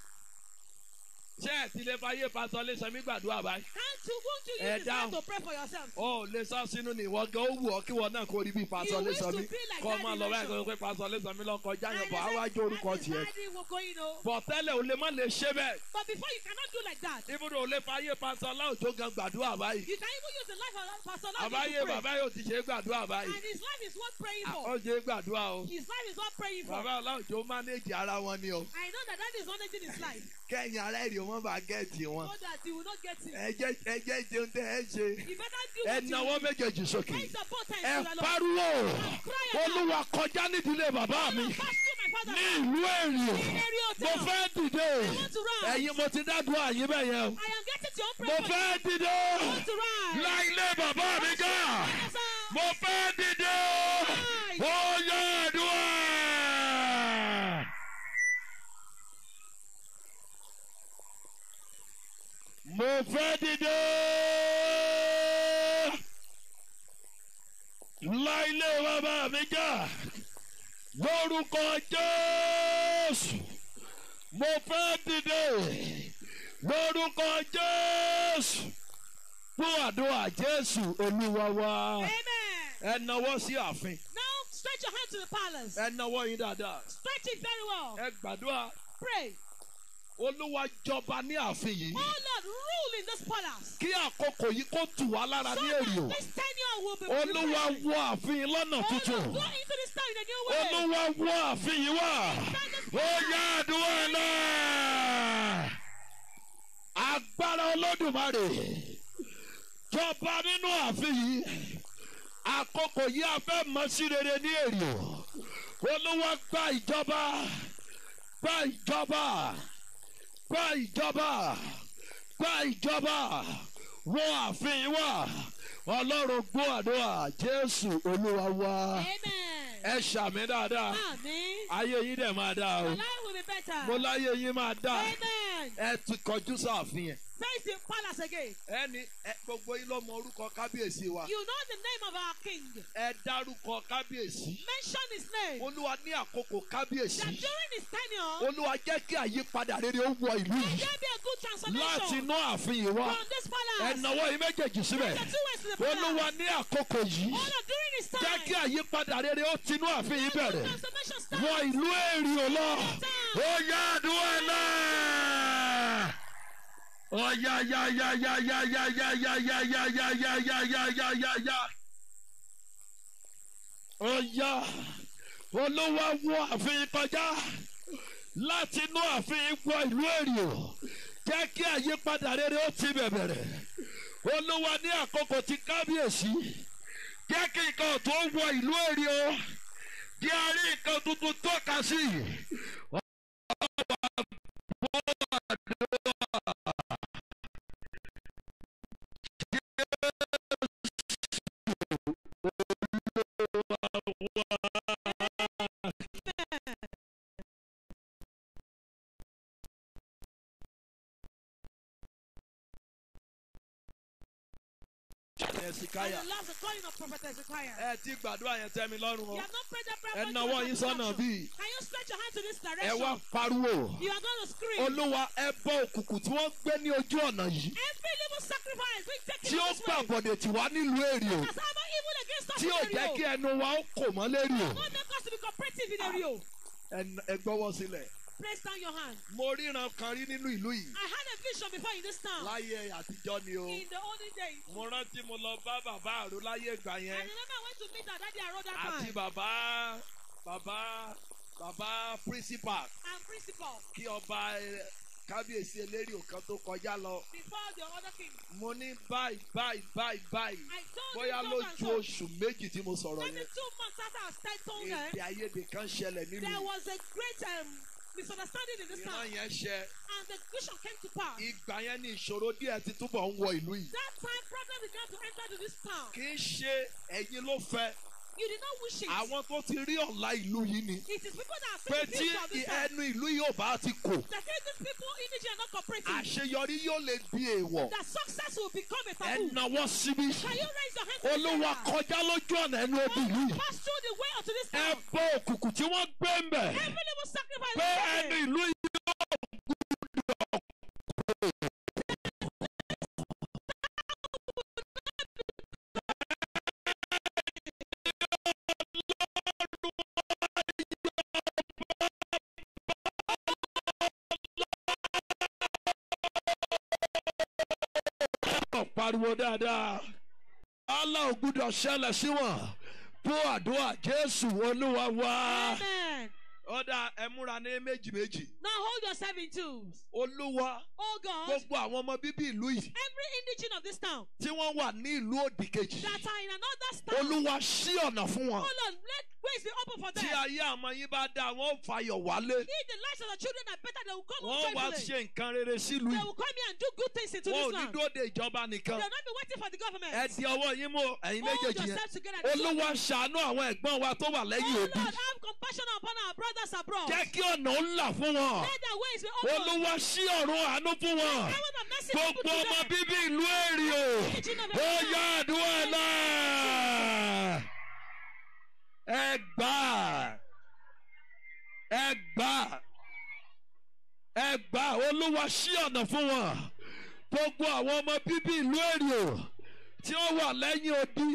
Ṣé ẹ ti lè fa ayé pásọ lẹ́sọ̀ mi gbàdúrà báyìí? Can't you, won't you Eh, use this time down. to pray for yourself? Ó ò lè sọ sínú ni ìwọ gan ó wù ọ́ kí wọn náà kó rí bí pásọ You wish lẹ́sọ̀ to mi be like kọ́ máa Daddy lọ báyìí Lẹ́sọ̀. kó pé pásọ lẹ́sọ̀ mi lọ kọjá And yẹn they bọ̀ á say, wá jó orúkọ that is tiẹ̀. daddy will go, you know. Bọ̀ tẹ́lẹ̀ ò lè má lè ṣe bẹ́ẹ̀. But before you cannot do like that. Ibùdó ò lè fa ayé pásọ láwùjọ gan gbàdúrà báyìí. You can even use the life of Pastor Lord Àbáyé to pray. bàbá yóò ti ṣe é gbàdúrà báyìí. And his life is worth praying Ó for. ṣe é gbàdúrà o. His life is worth praying for. Bàbá Ọláòjó mánéèjì ara wọn ni o. I know that that is managing his life Kẹ́yìn ará èrè wọn bá gẹ̀ẹ́tì wọn. so that he will not get it. Ẹ jẹ́ ẹ jẹ́ jẹun tẹ́ ẹ ṣe. You better do Ẹ what you nawọ́ do. méjèèjì sókè. Raise the both hands Ẹ to the Lord. pariwo. Cry aloud. Olúwa kọjá nídìílé bàbá mi. Pass through my father. Ní ìlú èrè. Area Mo town. fẹ́ dìde. want to rise. Ẹ̀yin mo ti dádùn àyín bẹ́ẹ̀ yẹn o. I am getting to your Mo prayer. fẹ́ dìde. I want to rise. Lá ilé bàbá mi ká. Yes, sir. Mo fẹ́ dìde. Ó yẹ àdúrà. Mo fẹ́ dìde. Lá ilé bàbá mi ká. Lórúkọ Jésù. Mo fẹ́ dìde. Lórúkọ Jésù. Fún àdúrà Jésù Olúwa wa. Amen. ẹ nawọ́ sí ààfin Now stretch your hand to the palace. ẹ nawọ́ yín dáadáa Stretch it very well. ẹ gbàdúrà Pray. olúwa jọba ní ààfin yìí Oh Lord, rule in this palace. kí àkókò yìí kó tù wá lára So ní that èrè o this tenure will be olúwa refreshing. wọ ààfin lọ́nà Oh Lord, tuntun go into this town in a new way. olúwa wọ ààfin yìí wá ó yá àdúrà náà agbára olódùmarè jọba nínú ààfin yìí àkókò yìí a fẹ́ mọ sí rere ní èrè o olúwa gba ìjọba gba ìjọba gba ìjọba gba ìjọba wọ ààfin yìí wá ọlọ́run gbọ́ àdúrà jésù olúwa wá Amen. ẹ ṣàmì dáadáa Amen. ayé yín dẹ̀ máa dáa o Your life will be better. mo láyé yín máa dáa Amen. ẹ ti kọjú sáàfin yẹn Face the palace again. ẹni ẹ gbogbo yín ló mọ orúkọ kábíyèsí wa You know the name of our king. ẹ dárúkọ kábíyèsí Mention his name. olúwa ní àkókò kábíyèsí That during his tenure, olúwa jẹ́ kí àyípadà rere ó wọ ìlú there yìí be a good láti transformation inú ààfin yìí wá from this ẹ palace. nawọ́ yín méjèèjì síbẹ̀ The two ways to the palace. olúwa ní àkókò yìí Oh Lord, during his time, jẹ́ kí àyípadà rere ó tinú ààfin yìí bẹ̀rẹ̀ transformation wọ starts. ìlú èrè ò lọ ó yá àdúrà náà ó yá yá yá yá yá yá yá yá yá yá yá yá yá yá yá yá yá ó yá olúwa wọ ààfin kọjá láti inú ààfin wọ ìlú èrè ò jẹ́ kí àyípadà rere ó ti bẹ̀bẹ̀rẹ̀ olúwa ní àkókò tí kábíyèsí jẹ́ kí nǹkan tó wọ ìlú èrè ò jẹ́ àrí nǹkan tuntun tọ́ka sí i. And the last, the calling of prophet Ezekiah. ẹ ti gbàdúrà yẹn tẹ́ mi lọ́rùn o You have not prayed that prayer. ẹ point nawọ́ to yín the sọ́nà direction. bíi Can you stretch your hand to this ẹ direction? wá pariwo You are going to scream. olúwa ẹ bọ òkùnkùn tí wọ́n gbé ní ojú ọ̀nà yìí Every little sacrifice we take tí in ó this gbà way. bọ̀dẹ̀ tí wá nílùú èrè o Has ever evil against us tí in ò the jẹ́ Rio. kí ẹnu wa ó kò mọ́ lérí o. God make us to be cooperative in the Rio. Ẹ- ẹ gbọ́wọ́ sílẹ̀. Place down your hand. mo ríran kan rí nínú ìlú yìí I had a vision before in this town. láyé àtijọ́ ni o. In the olden days. mo rántí mo lọ bá bàbá àrò láyé ìgbà I yẹn remember I went to meet our daddy around that àti time. bàbá bàbá bàbá principal And principal. kí ọba ẹ, kábíyèsí eléri òkan tó kọjá lọ. Before the other king. mo ní báyìí báyìí báyìí báyìí I told bóyá him so and lójú so. oṣù méjì tí mo sọ̀rọ̀ Maybe yẹn two months after I started told them, èdè àìyedè kan ṣẹlẹ̀ there nínú was a great um, misunderstanding in this ìran town. yẹn ṣẹ And the vision came to pass. ìgbà yẹn ní ìṣòro díẹ̀ ti túbọ̀ ń wọ ìlú yìí. That time problem began to enter to this town. kì í ṣe ẹ̀yin ló fẹ́ You did not wish it. àwọn tó ti rí ọ̀la ìlú yìí ni It is people that pé are tí seeing the future of this town. ẹnu ìlú yìí ò bá ti kò That say these people in Nigeria are not cooperating. àṣeyọrí yóò lè di èèwọ̀ That success will become a ẹ taboo. nawọ́ síbí Can you raise your hand to the olúwa Lord? kọjá lójú ọ̀nà ẹnu obì yìí Pass through the way unto this ẹ town. bọ òkùnkùn tí wọ́n gbé ń bẹ̀ Every little sacrifice. pé we ẹnu make. ìlú yìí yóò pariwo dáadáa Allah ò gbúdọ̀ ṣẹlẹ̀ sí wọn bó àdúrà Jésù olúwa wá. Amen. ọ̀dà ẹ múra ní méjì méjì Now hold yourself in twos. olúwa Oh God, gbogbo àwọn ọmọ bíbí ìlú yìí every indigene of this town tí wọ́n wà ní ìlú òdì kejì that are in another town, olúwa ṣí ọ̀nà fún wọn oh Lord, let ways be open for them. tí ayé àmọ́ yín bá dá wọn ó fàyọ̀ wálé If the lives of the children are better, they will come wọ́n home wá joyfully. ṣe nǹkan rere sílùú They yìí will come here and do good things into wọn ò this ní land. dóde ìjọba They nìkan will not be waiting for the government. ẹ di ọwọ́ yín mú ẹ̀yin Hold méjèèjì yẹn yourself together. and do olúwa ṣàánú àwọn ẹ̀gbọ́n wa tó wà Oh lẹ́yìn Lord, òbí have compassion upon our brothers abroad. jẹ́ kí ọ̀nà ó là fún wọn Let their ways be open. olúwa ṣí ọ̀run àánú fún wọn Heaven of mercy be open gbogbo to ọmọ them. bíbí ìlú èrè o ó yá àdúrà náà ẹ gbà ẹ gbà ẹ gbà olúwa ṣí ọ̀nà fún wọn gbogbo àwọn ọmọ bíbí ìlú èrè o tí ó wà lẹ́yìn odi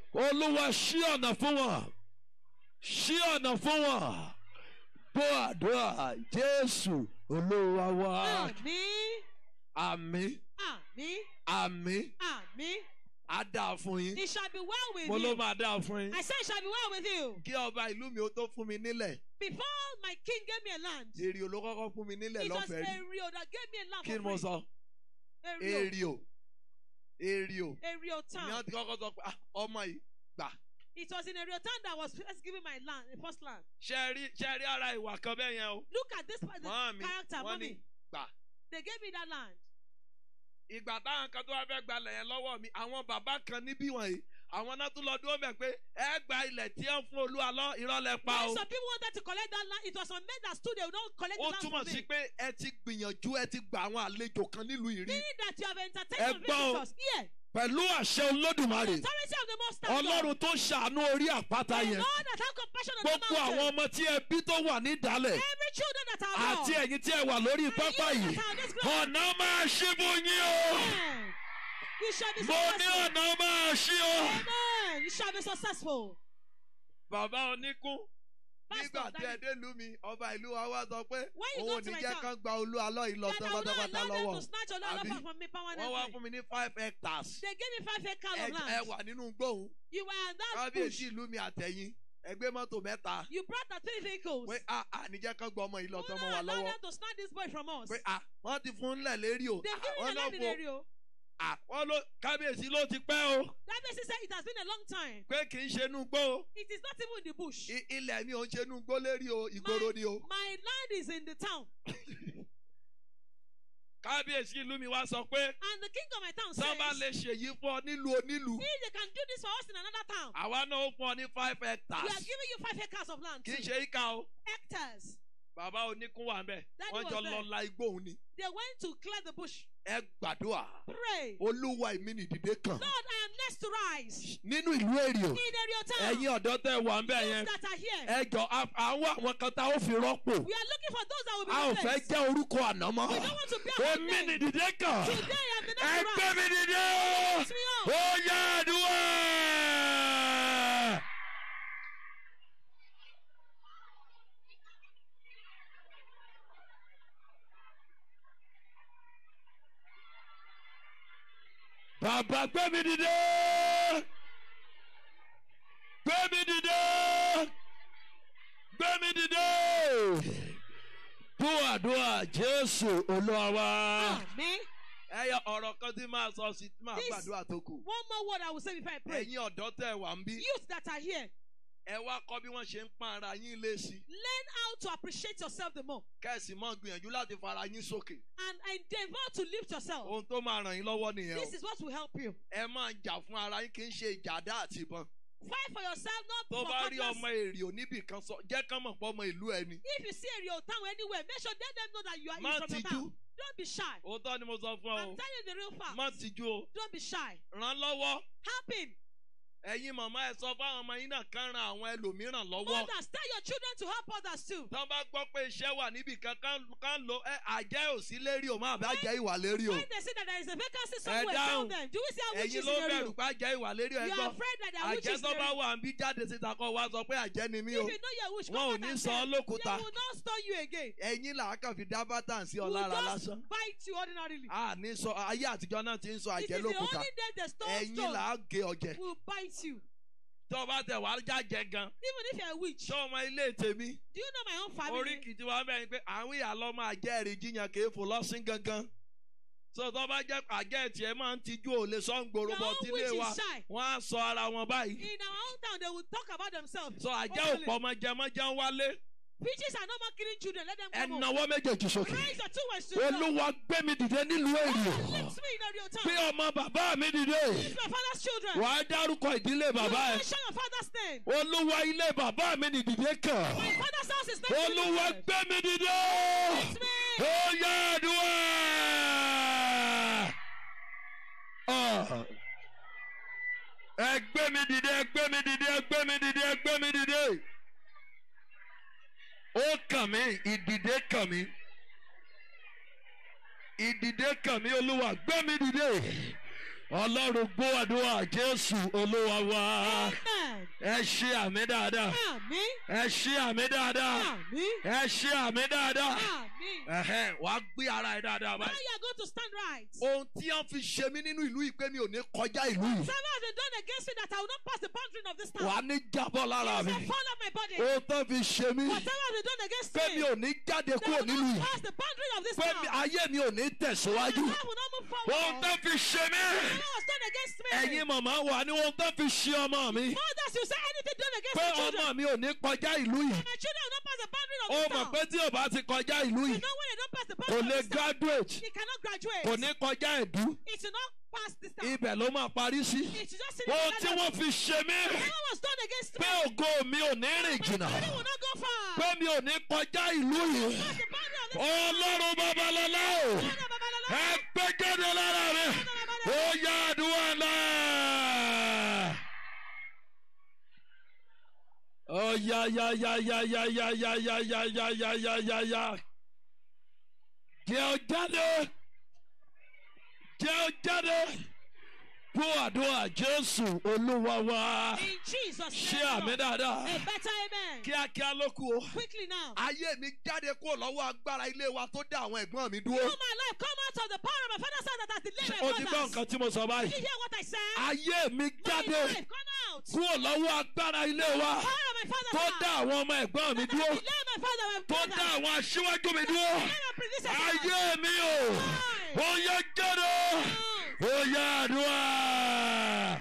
olúwa ṣí ọ̀nà fún wọn ṣí ọ̀nà fún wọn bó àdúrà jésù olúwa wa Àmín. àmì Àmín. àmì Àmín. á dáa fún yín It shall be well with mo ló you. máa dáa fún yín I said it shall be well with you. kí ọba ìlú mi ó tó fún mi nílẹ̀ Before my king gave me a land, èrè ló kọ́kọ́ fún mi nílẹ̀ it was lọ́fẹ̀ẹ́ rí Ario that gave me a land kí ni for mo free. sọ Ario. èrè èrè Ario ni town. wọ́n ti kọ́kọ́ sọ pé "Ah, ọmọ yìí gbà It was in Ario town that was first giving my land, the first land. ṣe rí ṣe rí ara ìwà kan bẹ́ẹ̀ yẹn o Look at this part, the Màámi, character, wọ́n ní mommy. gbà They gave me that land. ìgbà táwọn kan tó wá fẹ́ gbalẹ̀ yẹn lọ́wọ́ mi àwọn bàbá kan níbí wọ̀nyí àwọn náà tún lọ dúró mẹ́ pé ẹ gba ilẹ̀ tí ẹ ń fún olúwa lọ ìrọ̀lẹ́ pa When o some people wanted to collect that land, it was some men that stood there, don't collect ó the land túmọ̀ from sí me. pé ẹ ti gbìyànjú ẹ ti gba àwọn àlejò kan nílùú ìrí Meaning that you have Ẹ entertained some gbọ́ o. visitors. Here, pẹ̀lú àṣẹ olódùmarè authority of the Most High God. ọlọ́run tó ṣàánú orí àpáta The yẹn Lord that have compassion on the gbogbo àwọn mountain. ọmọ tí ẹ bí tó wà nídàálẹ̀ Every children that are àti born. ẹ̀yin tí ẹ wà lórí And pápá you yìí that are on this ground. ọ̀nà máa ṣí fún yín o Amen. You shall be mo ní successful. ọ̀nà máa ṣí o. Amen. You shall be successful. bàbá oníkún Pastor, nígbà tí ẹ that- dé lú mi ọba ìlú wa wá sọ pé When you òun go ò to ní my jẹ́ town, kán gba olú alọ́ yìí lọ That I will not pátápátá allow them lọ́wọ́ to snatch your land Àbí? from me wọ́n wá permanently. fún mi ní five hectares They gave me five acres ẹ of ẹ land. wà nínú gbóhùn You were in that kábíyèsí bush. ìlú mi àtẹ̀yìn ẹgbẹ́ mọ́tò mẹ́ta You brought the three vehicles. pé a a níjẹ́ kán gba ọmọ yìí lọ Will tọmọ not wa allow lọ́wọ́ them to snatch this boy from us. pé a wọ́n ti fún lẹ̀ lérí o They've Ah, given wọ́n me náà land in fún area. a wọ́n ló kábíyèsí ló ti pẹ́ o That person said it has been a long time. pé kì í ṣe inú gbó o It is not even in the bush. I- ilẹ̀ mi ò ń ṣe inú gbó lérí o ìgboro ni o My land is in the town. kábíyèsí ìlú mi wá sọ pé And the king of my town says, sábà lè ṣèyí fún ọ nílùú onílùú if they can do this for us in another town, àwa náà ó fún ọ ní five we are hectares giving you five acres of land. kì í too. ṣe ìka o Hectares. bàbá oníkún wà mbẹ Daddy wọn was jọ there. lọ la igbó òun ni They went to clear the bush. ẹ gbàdúrà Pray. olúwa èmi nìdìde kan Lord, I am next to rise. nínú ìlú èrìò In your town. ẹ̀yin ọ̀dọ́ tẹ́ wà mbẹ Those yẹn that are here. ẹ jọ à- àwọn àwọn kan tá ó fi rọ́pò We are looking for those that will be a ò fẹ́ replaced. jẹ́ orúkọ àná mọ́ We don't want to be our èmi name. nìdìde kan Today I am the ẹ next to gbé rise. mi dìde o Lift me up. ó yá àdúrà. Bàbá gbé mi dìde. Gbé mi dìde. Gbé mi dìde. Bú àdúrà Jésù Olúwa wa. Amen. Ẹ yọ ọ̀rọ̀ kan tí máa sọ sí máa This- gbàdúrà tó kù. One more word I will say before I pray. Ẹ̀yin ọ̀dọ́ tẹ̀ wá ń bí. Youth that are here, Ẹ wá kọ́ bí wọ́n ṣe ń pọ́n ara yín lé sí. learn how to appreciate yourself the more Kẹ̀sì mọ́ gbìyànjú láti fara yín sókè. and endeavor to lift yourself. Ohun tó máa ràn yín lọ́wọ́ nìyẹn o. This is what will help you. Ẹ máa jà fún ara yín kì í ṣe ìjà àdá àti ìbọn. Fight for yourself, not Tó for bá rí cutlass. ọmọ èrè oníbì kan sọ, jẹ́ kán mọ̀ pé ọmọ ìlú ẹni. If you see a real town anywhere, make sure let them know that you are Má you from your tijú. town. Don't be shy. Òótọ́ ni mo sọ fún ọ I'm o. telling you the real fact. Má tijú o. Don't be shy. Ràn lọ́wọ́. Help him. Ẹ̀yin màmá ẹ sọ fáwọn ọmọ yín náà kán ran àwọn ẹlòmíràn lọ́wọ́. Mothers, tell your children to help others too. Tọ́ bá gbọ́ pé iṣẹ́ wà níbì kan kán kán lo ẹ àjẹ́ ò sí lérí o máa bá jẹ́ ìwà lérí o. When they say that there is a vacancy somewhere, down. tell them. Do we see how Ẹ̀yin witches ló in the bẹ̀rù room? pé àjẹ́ ìwà lérí o ẹ You are gbọ́. afraid that there are Àjẹ́ witches in tó the bá room. wà ń bí jáde síta kọ́ wa sọ pé àjẹ́ ni mí If o. you know you're a witch, Wọn come ò out ní and sọ say, ọ́ lókùúta. They will not stone you again. Ẹ̀yin là á kàn fi dá bátà sí ọ Will lára just lásán. bite you ordinarily. A ní sọ ayé àtijọ́ náà ti ń sọ It àjẹ́ is the lókùúta. only day the stone Ẹ̀yin stone là á gé ọjẹ́. will bite you. Tó bá tẹ̀ wá jájẹ gan. Even if you're a witch. Ṣé ọmọ ilé tèmi? Do you know my own family? Oríkì tí wọ́n bẹ̀rẹ̀ pé àwọn ìyá lọ́ máa jẹ́ èrè jiyàn kì í fò lọ́sìn gangan. So tó bá jẹ́ àjẹ́ tiẹ̀ máa ń tijú ò lè sọ ń gbòòrò Your bọ̀ own tílé witch wa. is shy. Wọ́n á sọ ara wọn báyìí. In our own town, they will talk about themselves. So àjẹ́ openly. òpó ọmọ jẹmọ́ jẹun wálé. Witches are no more killing children. Let them Ẹ come home. nawọ́ méjèèjì sókè. Raise your two words to the Lord. Olúwa gbé mi dìde nílùú èrè. Lift me in your town. Gbé ọmọ bàbá mi dìde. Lift my father's children. Wàá dárúkọ ìdílé You bàbá ẹ. mention your father's name. Olúwa ilé bàbá mi ni dìde kàn. My father's house is not Olúwa limited. gbé mi dìde. Lift me. Ó yá àdúrà. Ah. Ẹ gbé mi dìde, ẹ gbé mi dìde, ẹ gbé mi dìde, ẹ gbé mi dìde. Ó kàn mí, ìdìde kàn mí. Ìdìde kàn mí, Olúwa gbé mi dìde. ọlọ́run gbọ́ àdúrà jésù olúwa wa Amen. ẹ ṣe àmì dáadáa Àmín. ẹ ṣe àmì dáadáa Àmín. ẹ ṣe àmì dáadáa Àmín. ẹ̀hẹ́, wàá gbé ara ẹ dáadáa Now báyìí. you are going to stand right. ohun tí wọ́n fi ṣe mí nínú ìlú yìí pé mi ò ní kọjá ìlú yìí Whatever has been done against me that I will not pass the boundary of this town. wàá ní jábọ́ lára It mi shall fall on my body. ohun tó fi ṣe mí Whatever has been done against pé me. mi ò ní jáde that kúrò will nínú not yìí pass the boundary of this pé town. mi- ayé mi ò ní tẹ̀síwájú My life will not move forward. ohun tó fi ṣe mí Whatever was done against me. ẹ̀yin màmá wà ní ohun tó fi ṣe ọmọ mi Mothers, you say anything done against pé my children. ọmọ mi ò ní kọjá ìlú yìí My children will not pass the boundary of ó this mọ̀ town. pé tí ò bá ti kọjá ìlú You yìí know when they don't pass the kò boundary lè of this town. graduate They cannot graduate. kò ní kọjá ẹ̀dú It will not pass this town. ibẹ̀ ló máa parí sí It will just sit ohun in tí the wọ́n fi ṣe mí Whatever was done against me. pé ògo mi ò ní rìn My jìnnà children will not go far. pé mi ò ní kọjá ìlú yìí Pass the boundary of this ọlọ́run babalọ́lá o town. Babalala. ẹ gbé jáde lára mi ó yá àdúrà náà. ó yá yá yá yá yá yá yá yá yá yá yá yá yá yá jẹ́ ọ jáde jẹ́ ọ jáde bó àdúrà jésù olúwa wa In Jesus' ṣé name. àmì Lord. dáadáa A better amen. kíákíá ló kù o. Quickly now. ayé mi jáde kúrò lọ́wọ́ agbára ilé wa tó dá àwọn ẹ̀gbọ́n mi dúró. All my life come out of the power of my father's house that has delayed o my ti gbọ́ brothers. nǹkan tí mo sọ Did báyìí. you hear what I said? ayé mi My jáde life come out. kúrò lọ́wọ́ agbára ilé wa Power of my father's tó house. dá àwọn ọmọ ẹ̀gbọ́n mi That dúró has delayed my father and my tó brother. dá àwọn aṣíwájú mi dúró. Delayed my predecessor. ayé mi o ó yẹ jáde ó yẹ àdúrà.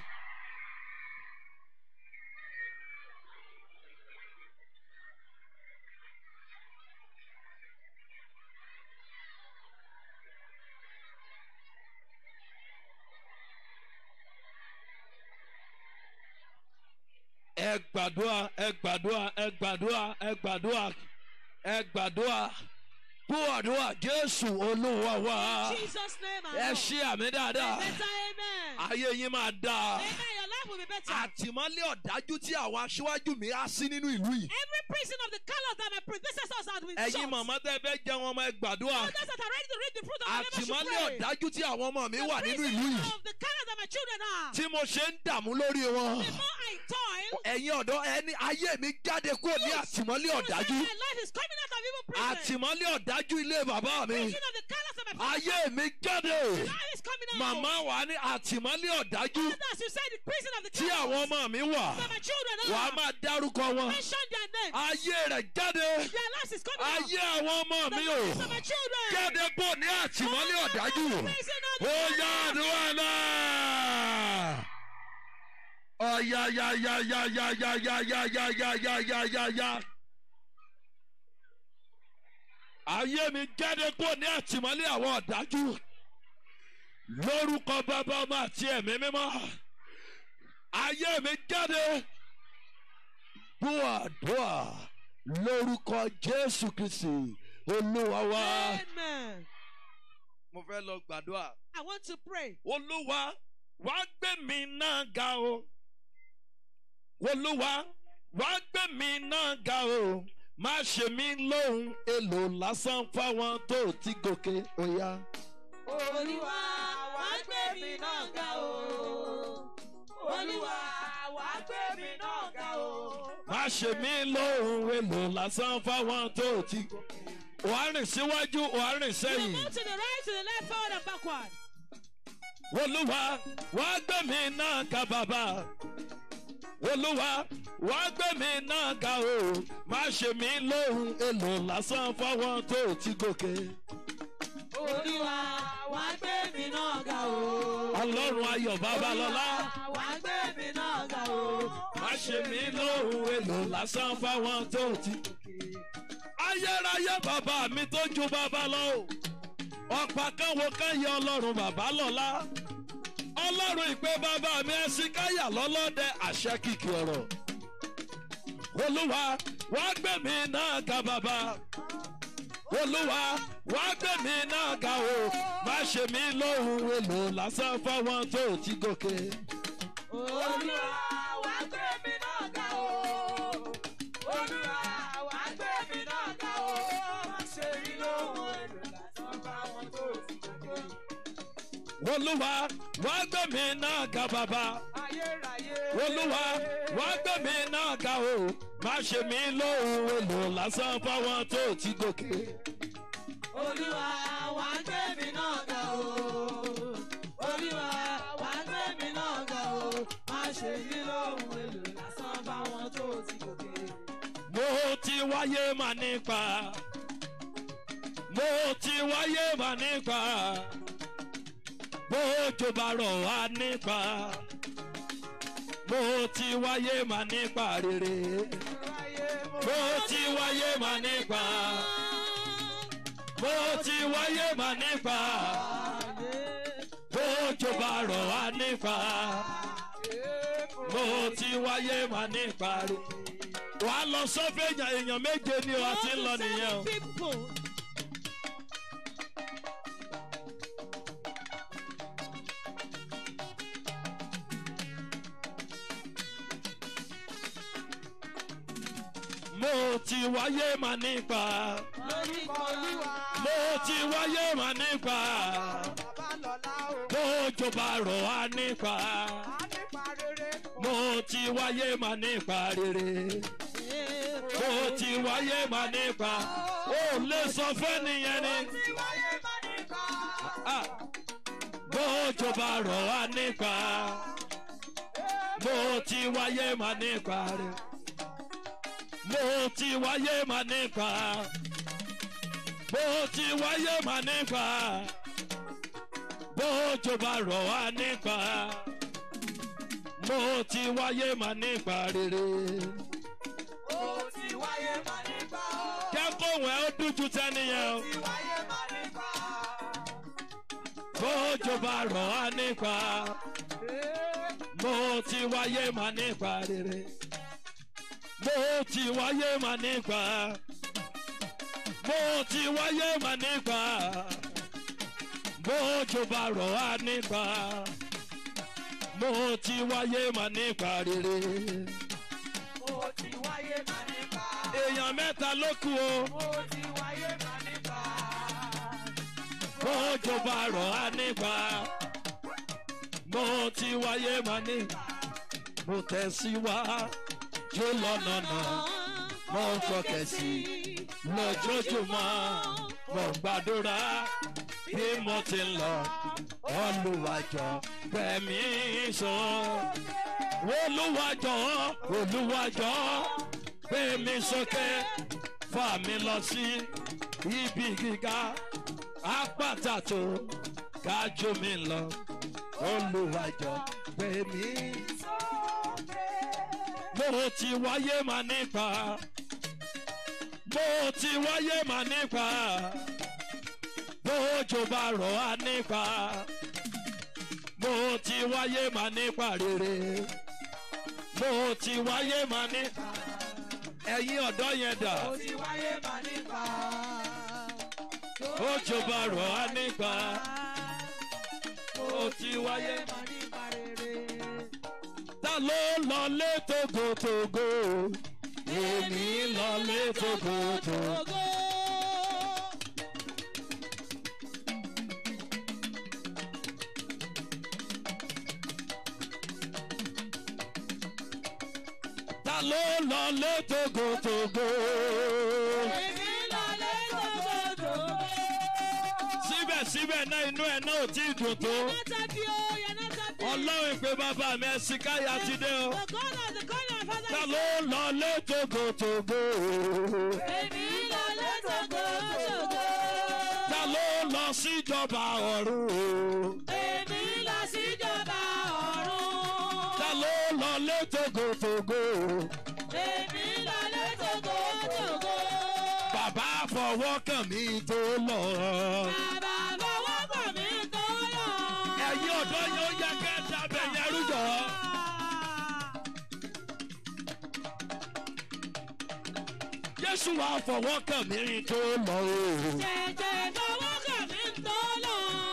ẹ gbàdúrà ẹ gbàdúrà ẹ gbàdúrà ẹ gbàdúrà ẹ gbàdúrà bó àdúrà jésù olúwa wa In Jesus' name. I ẹ know. ṣe àmì A dáadáa better amen. ayé yín máa dáa Amen. Your life will be better. àtìmọ́lé ọ̀dájú tí àwọn aṣíwájú mi á sí nínú ìlú yìí Every prison of the colors that my predecessors had been ẹ̀yin shut. màmá tẹ́ fẹ́ jẹun ọmọ ẹ gbàdúrà Others that are ready to reap the fruit of the labor should àtìmọ́lé pray. ọ̀dájú tí àwọn ọmọ mi The wà nínú prison ìlú yìí of the colors that my children are. tí mo ṣe ń dààmú lórí wọn The more I toil, ẹ̀yin ọ̀dọ́ ẹni ayé mi jáde kúrò ní àtìmọ́lé you ọ̀dájú say my life is coming out of evil prison. àtìmọ́lé ọ̀dájú ilé bàbá mi Prison of the colors of my father's ayé mi jáde life is coming out. màmá wà ní àtìmọ́lé ọ̀dájú Others, you say the prison of the tí colors àwọn ọmọ mi wà that my children wà á are. máa dárúkọ wọn Mention their name. ayé rẹ̀ jáde Their lives is coming out. ayé àwọn ọmọ The mi o lives of my children. jáde pọ̀ ní àtìmọ́lé ọ̀dájú ó yá àdúrà náà. ọ̀yá yá yá yá yá yá yá yá yá yá yá yá yá yá. ayé mi jáde pọ̀ ní àtìmọ́lé àwọn ọ̀dájú lórúkọ bàbá ọmọ àti ẹ̀mí mímọ́ ayé mi jáde búwàdúà lórúkọ jésù kristi olúwa wa. Amen. mo fẹ́ lọ gbàdúrà. I want to pray. olúwa wá gbé mi náà ga o olúwa wá gbé mi náà ga o má ṣe mí lóhùn èlò lásán fáwọn tó ti gòkè oya. Olúwa wá gbé mi náà ga o. Olúwa wá gbé mi náà ga o. má ṣe mí lóhùn èlò lásán fáwọn tó ti gòkè. wàá rìn síwájú wàá rìn You sẹ́yìn. move to the right, to the left, forward and backward. olúwa wá gbé mi náà ga bàbá olúwa wá gbé mi náà ga o má ṣe mí lóhùn èlò lásán fáwọn tó ti gòkè. Olúwa wá gbé mi náà ga o. ọlọ́run ayọ̀ babalọ́lá Wá gbé mi náà ga o. má ṣe mí lóhùn èlò lásán fáwọn tó ti gòkè. ayérayé bàbá mi tó ju bàbá lọ o ọ̀pá kan wo kan yẹ ọlọ́run bàbá lọ́lá ọlọ́run ìpè bàbá mi ẹ̀sìn káyà lọ́lọ́dẹ àṣẹ kìkì ọ̀rọ̀ olúwa wá gbé mi náà ga bàbá olúwa wá gbé mi náà ga o má ṣe mí lóhùn èlò lásán fáwọn tó ti gòkè. Olúwa wá gbé mi náà ga o. Olúwa wá gbé mi náà ga o. Má ṣe rí lóhùn èlò lásán bá wọn tó ti gbàgbé. olúwa wá gbé mi náà ga bàbá ayérayé. olúwa wá gbé mi náà ga o má ṣe mí lóhùn èlò lásán fáwọn tó ti gòkè. olúwa wà á gbé mi náà ga o. olúwa wà á gbé mi náà ga o. má ṣe yí lóhùn èlò lásán báwọn tó ti gòkè. mo ti wáyé mà nípa mo ti wáyé mà nípa bójú bá rọ̀ wá nípa mo ti wáyé mà nípa rere mo ti wáyé mà nípa mo ti wáyé mà nípa bójú bá rọ̀ wá nípa mo ti wáyé mà nípa rere wà á lọ sọ́fẹ̀yà èèyàn méje ni wà á ti ń lọ nìyẹn o. People. mo ti wáyé mà nípa Lórúkọ Olúwa. mo ti wáyé mà nípa Bàbá lọ́lá o. bójú bá rọ̀ wá nípa A nípa rere. mo ti wáyé mà nípa rere mo ti wáyé mà nípa ó lè sọ fẹ́niyẹn ni Tí wáyé bá nípa. Ah, bójú bá rọ̀ wá nípa mo ti wáyé mà nípa rere mo ti wáyé mà nípa mo ti wáyé mà nípa bójú bá rọ̀ wá nípa mo ti wáyé mà nípa rere. Ó ti wáyé bá nípa. kẹ́kọ̀ọ́ ẹ̀ ó dújú tẹ́niyẹn o Tí wáyé bá nípa. bójú bá rọ̀ wá nípa mo ti wáyé mà nípa rere. mo ti wáyé mà nípa mo ti wáyé mà nípa bójú bá rọ̀ wá nípa mo ti wáyé mà nípa rere. Ó ti wáyé bá nípa. èèyàn mẹ́ta ló kù o Ó ti wáyé bá nípa. bójú bá rọ̀ wá nípa mo ti wáyé mà nípa mo tẹ̀síwájú lọ́nà náà. mo ń fọkẹ̀ sí lójoojúmọ́ mo ń gbàdúrà bí mo ti ń lọ olùwàjọ bẹ̀mí sọ olùwàjọ olùwàjọ bẹ̀mí sókè fà mí lọ sí ibi gíga àpáta tó ga jù mí lọ olùwàjọ bẹ̀mí mo ti wáyé mà nípa mo ti wáyé mà nípa bójú bá rọ̀ á nípa mo ti wáyé mà nípa rere mo ti wáyé mà nípa ẹ̀yin ọ̀dọ́ yẹn dà Ó ti wáyé bá nípa. bójú bá rọ̀ á nípa mo ti wáyé mà bá nípa rere. ta ló lọ lé togotogo èmi lọ lé togotogo. Ògo. ta ló lọ lé togotogo. Èmi lọ lé tòkòtò. síbẹ̀síbẹ̀ náà inú ẹ̀ náà ò tí ì dùn tó. You're not happy, oh, you're not happy. ọlọ́run ìpè bàbá mi ẹ̀sìn káyà ti dé o. The God of the God of Father ta is ló lọ lé togotogo. Èmi lọ lé tòkòtò. ta ló lọ síjọba ọ̀run. Èmi lọ síjọba ọ̀run. ta ló lọ lé togotogo. Èmi lọ lé tòkòtò. bàbá fọwọ́ kàn mí tó lọ. Bàbá fọwọ́ kàn mí tó lọ. ẹ̀yin ọ̀dọ́ yẹn ó yẹ kẹ́ ẹ dábẹ̀ yẹn rújọ. jésù wàá fọwọ́ kàn mí tó lọ. Jẹ̀jẹ̀ fọwọ́ kàn mí tó lọ.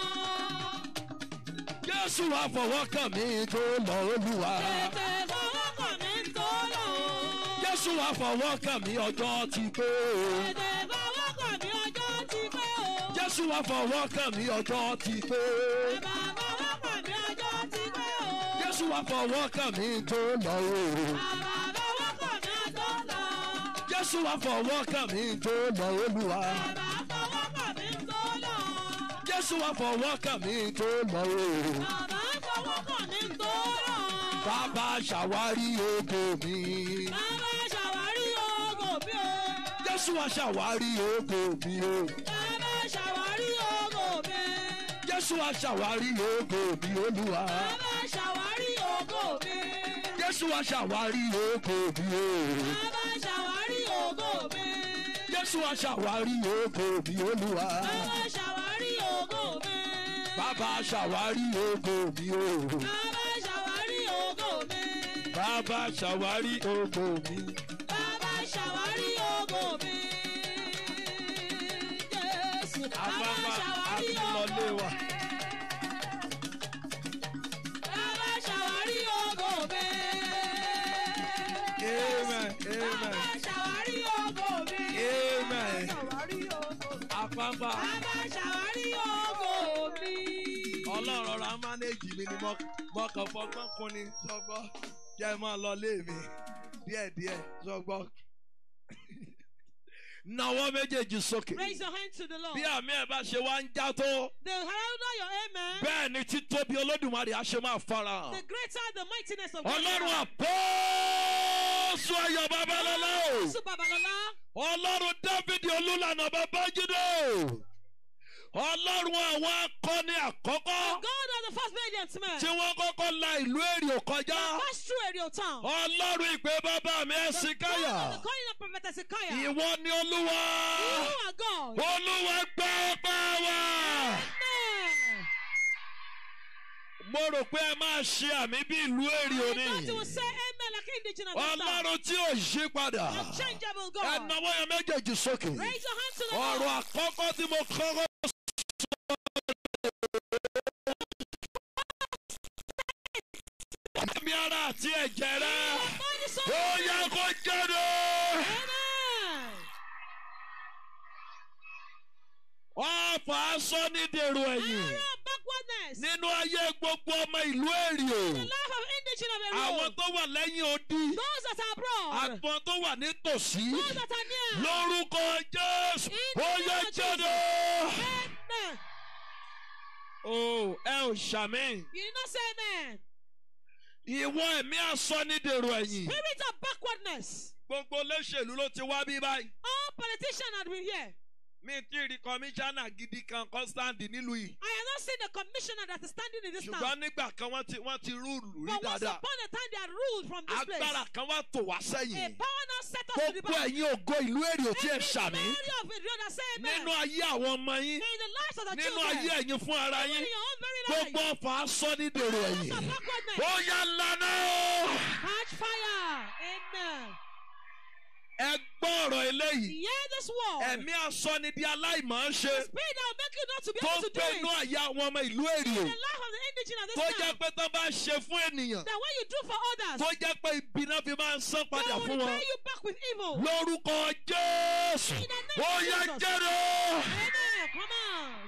jésù wàá fọwọ́ kàn mí tó lọ olúwa. Jẹ̀jẹ̀ fọwọ́ kàn mí tó lọ. jésù wàá fọwọ́ kàn mí ọjọ́ ti pé. Jẹ̀jẹ̀ fọwọ́ kàn mí ọjọ́ ti pé o. jésù wàá fọwọ́ kàn mí ọjọ́ ti pé. Bàbá fọwọ́ kàn mí ọjọ́ jésù wá fọwọ́ kàn mí tó lọ o. Bàbá fọwọ́ kàn mí tó lọ. jésù wá fọwọ́ kàn mí tó lọ olúwa. Bàbá fọwọ́ kàn mí tó lọ. jésù wá fọwọ́ kàn mí tó lọ o. Bàbá fọwọ́ kàn mí tó lọ. bàbá ṣàwárí ògo mi. Bàbá ṣàwárí ògo mi o. jésù wá ṣàwárí ògo mi o. Bàbá ṣàwárí ògo mi. jésù wá ṣàwárí ògo mi olúwa. Bàbá ṣàwárí ògo mi. jésù wá ṣàwárí ògo mi o. Bàbá ṣàwárí ògo mi. jésù wá ṣàwárí ògo mi olúwa. Bàbá ṣàwárí ògo mi. bàbá ṣàwárí ògo mi o. Bàbá ṣàwárí ògo mi. bàbá ṣàwárí ògo mi. Bàbá ṣàwárí ògo mi. Jésù. Bàbá àbábá ṣàwárí ògo àtúnlọlé wa. mi. Bàbá ṣàwárí ògo mi. amen Bàbá amen ṣàwárí ògo mi. amen. Ṣàwárí ògo. àpapà Bàbá ṣàwárí ògo mi. ọlọ́run ọ̀rọ̀ á mánéjì mi ni mọ́kàn fọgbọ́n kun ni sọgbọ́ jẹ́ ẹ máa lọ lé mi díẹ̀díẹ̀ sọgbọ́. nawọ́ méjèèjì sókè Raise your hand to the Lord. bí àmì ẹ̀ bá ṣe wá ń já tó The louder your amen, bẹ́ẹ̀ ni títóbi olódùmarè á ṣe máa fara the hàn. greater the mightiness of God. ọlọ́run àpọ́ọ́sù ayọ̀ babalọ́lá o Jésù Babalọlá. ọlọ́run dávidi olúlànà babájídé o ọlọ́run àwọn akọni àkọ́kọ́ God of the first valiant man. tí wọ́n kọ́kọ́ la ìlú èrè kọjá Pass through Ariel town. ọlọ́run ìpè bàbá mi The ẹ̀sìnkáyà God of the calling of Prophet Ezekiah. You ìwọ ni olúwa are God. olúwa gbà ọpẹ́ wa. Amen. mo rò pé ẹ máa ṣe àmì bí ìlú èrè I òní thought you would say amen like indigenous of God. ọlọ́run tí ò yí padà Unchangeable ẹ God. náwó yẹn méjèèjì sókè Raise your hand to the ọ̀rọ̀ Lord. àkọ́kọ́ tí mo kọ́kọ́ ẹ̀mí ara àti ẹ̀jẹ̀ rẹ Body so ó yẹ kó jáde. Amen. ọ̀fà aṣọ ní dèrò ẹ̀yìn Arrow backwardness. nínú ayé gbogbo ọmọ ìlú èrè The life of indigenous of àwọn Ariel. tó wà lẹ́yìn odi Those that are abroad. àgbọn tó wà nítòsí Those that are near. lórúkọ jésù In the ó name yẹ of jáde. Amen. o ẹ ò ṣàmì You did not say amen. ìwọ ẹ̀mí aṣọ ní dèrò ẹ̀yìn Spirit of backwardness. gbogbo olóṣèlú ló ti wá bí báyìí All politicians had been here. mi ti rí kọmíṣánná gidi kan constant nílùú yìí I have not seen the commissioner that is standing in this town. ṣùgbọ́n nígbà kan wọ́n ti wọ́n ti rúùlù rí But once dáadáa upon a time they had ruled from this place. agbára kan wá tò wá A sẹ́yìn power now set us to the gbogbo back. ẹ̀yin ògo ìlú èrè ò tí ẹ Every ṣàmì glory of it, you that say amen. nínú ayé àwọn ọmọ yín In the lives of the nínú children. ayé ẹ̀yin fún ara Even yín in your own very life. gbogbo ọ̀fà aṣọ ní dèrò Powers ẹ̀yìn of backwardness. ó yá lánà ó Catch fire. Amen. ẹ gbọ́ ọ̀rọ̀ eléyìí Hear this word. ẹ̀mí aṣọ ni di aláìmọ̀ ṣe Spirit that will make you not to be tó able to do gbé it. inú àyà àwọn ọmọ ìlú èrè In the life of the indigene of this tó town. jẹ́ pé tó bá ṣe fún ènìyàn That when you do for others. tó jẹ́ pé ibi náà fi máa ń san They padà will fún wọn repay you back with evil. lórúkọ jésù In the name ó of yá Jesus. jẹ́rọ Amen. Come out.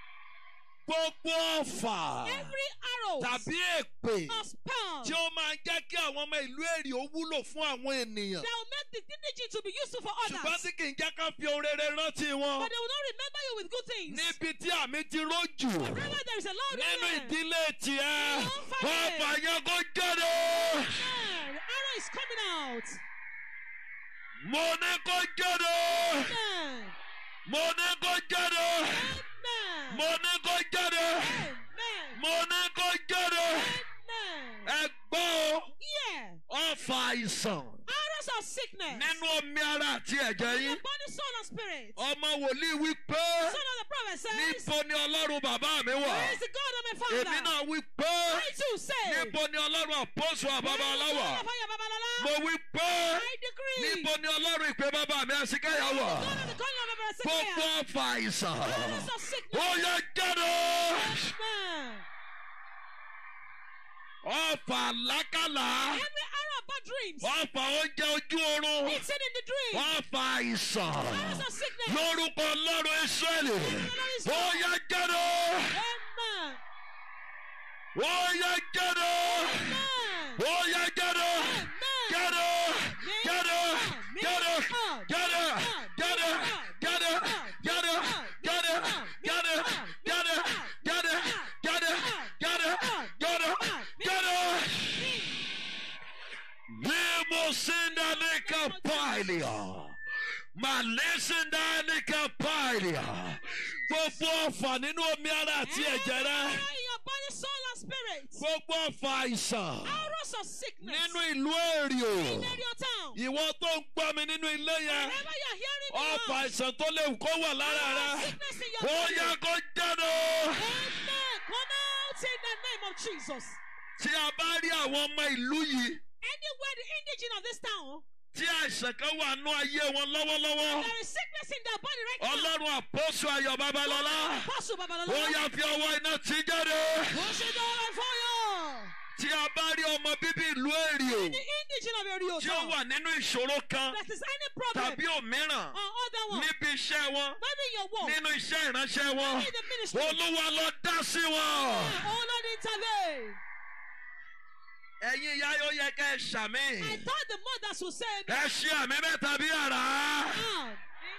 gbogbo ọ̀fà Every arrow tàbí èpè of spell tí ó máa ń jẹ́ kí àwọn ọmọ ìlú èrè ó wúlò fún àwọn ènìyàn that will make the indigene to be useful for ṣùgbọ́n others. tí kì í jẹ́ ká fi ohun rere rántí wọn But they will not remember you with good things. níbi tí àmì ti rójù Wherever there is a Lord nínú amen. ìdílé tiẹ̀ Your family. ọ̀fà yẹn kó jáde. Amen. The arrow is coming out. mo ní kó jáde Amen. mo ní kó jáde Amen. mo ní kó jáde Amen. mo ní kó jáde Amen. ẹ gbọ́ o, Yeah. ọ̀fà àìsàn Arrows of sickness. nínú omi ara àti ẹ̀jẹ̀ Your yín body, soul, and spirit. ọmọ wòlíì wí pé Son of the prophet says, níbo ni ọlọ́run bàbá mi wà Where is the God of my father? èmi náà wí pé I too say, níbo ni ọlọ́run àpọ́sù àbábá Where is the aláwà God of your Babalola? mo wí pé I decree. níbo ni ọlọ́run ìpè bàbá mi àṣìkáyà wà God of the calling of my gbogbo Hezekiah. ọ̀fà àìsàn Arrows of ó sickness. yẹ jáde. Amen. ọ̀fà lákàlà Every arrow of bad dreams. ọ̀fà oúnjẹ ojú oorun It's in the dream. ọ̀fà àìsàn Arrows of sickness. lórúkọ ọlọ́run israẹli ó yẹ jáde Amen. ó yẹ jáde ó yẹ jáde jáde jáde jáde jáde jáde jáde jáde jáde jáde jáde jáde jáde jáde jáde jáde. Limosinanika pailia. Malisindanika pailia. Gbogbo ọ̀fà nínú omi ara àti ẹ̀jẹ̀ rẹ. in your body, soul, and spirit. Gbogbo ọ̀fà àìsàn Arrows of sickness. nínú ìlú èrìò. in your town. Ìwọ tó ń gbọ́ mi nínú ilé yẹn. Wherever you're hearing me Ọ̀fà now. àìsàn tó léwu kó wà lára rẹ. Sickness in your Ó body. yẹ kó jáde. Amen. Come out in the name of Jesus. Tí a bá rí àwọn ọmọ ìlú yìí Anywhere the indigene of this town, tí àìsàn kan wà nú ayé wọn lọ́wọ́lọ́wọ́. there is sickness in their body right now. Ọlọ́run àpọ́sù Ayọ̀ Babalọ́lá. Apostle Babalola. Ó yá fi ọwọ́ iná tí jáde. Push it down and fire. Tí a bá rí ọmọ bíbí ìlú èrìò The indigene of your Rio tí ó town. wà nínú ìṣòro kan That is any problem tàbí òmíràn or other one. níbi iṣẹ́ wọn Maybe in your work. nínú iṣẹ́ ìránṣẹ́ wọn. Maybe in the ministry. Olúwa lọ dá sí wọn. Oh Lord, intervene. Ẹ̀yin ìyá yóò yẹ kẹ́ ẹ ṣàmì. I thought the mothers would say, Ẹ ṣe àmì mẹ́ta bí àrá. Amen,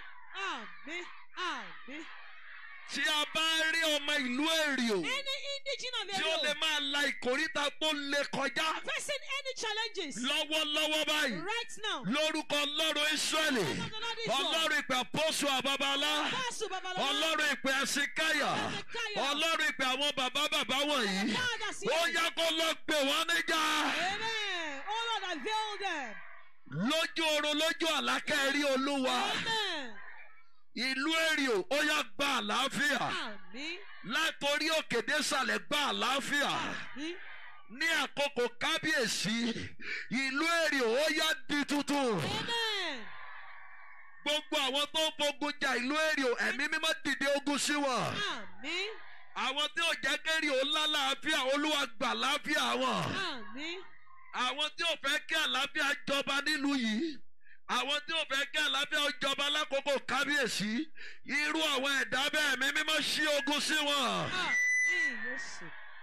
Amen, Amen. Tí a bá rí ọmọ ìlú èrìò Any indigene of tí your ó lè Rio máa la ìkórìtà tó lè kọjá facing any challenges lọ́wọ́lọ́wọ́ báyìí. right now. lórúkọ ọlọ́run israẹli ọlọ́run ìpè àpọ́sù àbábálá Apostle Babalola. ọlọ́run ìpè àsìkáyà ọlọ́run ìpè àwọn bàbá bàbá wọ̀nyí Fathers ó here. yẹ kó lọ gbé wọn níjà Amen. Oh Lord, avail them. lójú oorun lójú àlákẹ́ rí olúwa Amen. ìlú èrìò ó yá gba àlàáfíà Amen. látòrí òkè désàlẹ̀ gba àlàáfíà Amen. ní àkókò kábíyèsí ìlú èrìò ó yá di tuntun. Amen. gbogbo àwọn tó ń fogun jà ìlú èrìò ẹ̀mí mímọ́ dìde ogun sí wọn. Amen. àwọn tí ò jẹ́ kéré ò lálàáfíà olúwa gbà láàfíà wọn. Amen. àwọn tí ò fẹ́ kí àlàáfíà jọba nílùú yìí. àwọn tí ò fẹ́ kí àlàáfíà ó jọba lákòókò kábíyèsí. irú àwọn ẹ̀dá bẹ́ẹ̀ ẹ̀mí mímọ́ ṣí ogun sí wọn. Amen. Yes.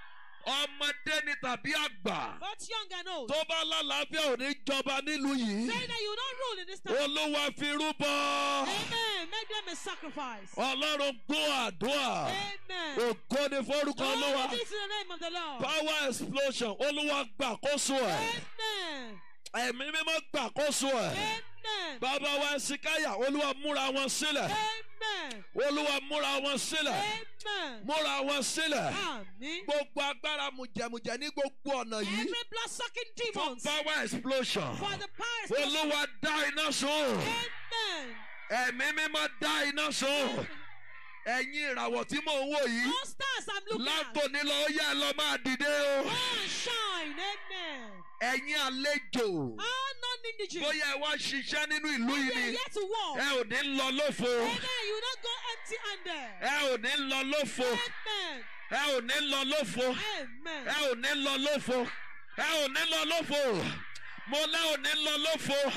ọmọdé ni tàbí àgbà. Both young and old. tó bá lálàáfíà ò ní jọba nílùú yìí. Say that you don't rule in this town. olúwa fi rúbọ. Amen. Make them a sacrifice. ọlọ́run gbọ́ àdúrà. Amen. ògo ni forúkọ olúwa. Glory be to the name of the Lord. power explosion olúwa gbàkóso ẹ̀. Amen. ẹ̀mí mímọ́ gbàkóso ẹ̀. Amen. bàbá wa ẹ̀sìnkáyà olúwa múra wọn sílẹ̀. Amen. olúwa múra wọn sílẹ̀. Amen. múra wọn sílẹ̀. Amen. gbogbo agbára mùjẹ̀mùjẹ̀ ní gbogbo ọ̀nà yìí. Every blood sucking for demons power explosion. for the powers. olúwa dá iná sun. Amen. ẹ̀mí mímọ́ dá iná sun. ẹ̀yin ìràwọ̀ tí mò ń wò yìí. All stars I'm looking at. látòní lọ ó yẹ lọ máa dìde o. Oh, shine. Amen. ẹ̀yin àlejò. All non-indigent. bóyá ẹ wá ṣiṣẹ́ nínú ìlú We yìí are ni. here to walk. ẹ ò ní lọ lófo. Amen. You don't go empty-handed. ẹ ò ní lọ lófo. Amen. ẹ ò ní lọ lófo. Amen. ẹ ò ní lọ lófo. ẹ ò ní lọ lófo. mo lẹ́ ò ní lọ lófo.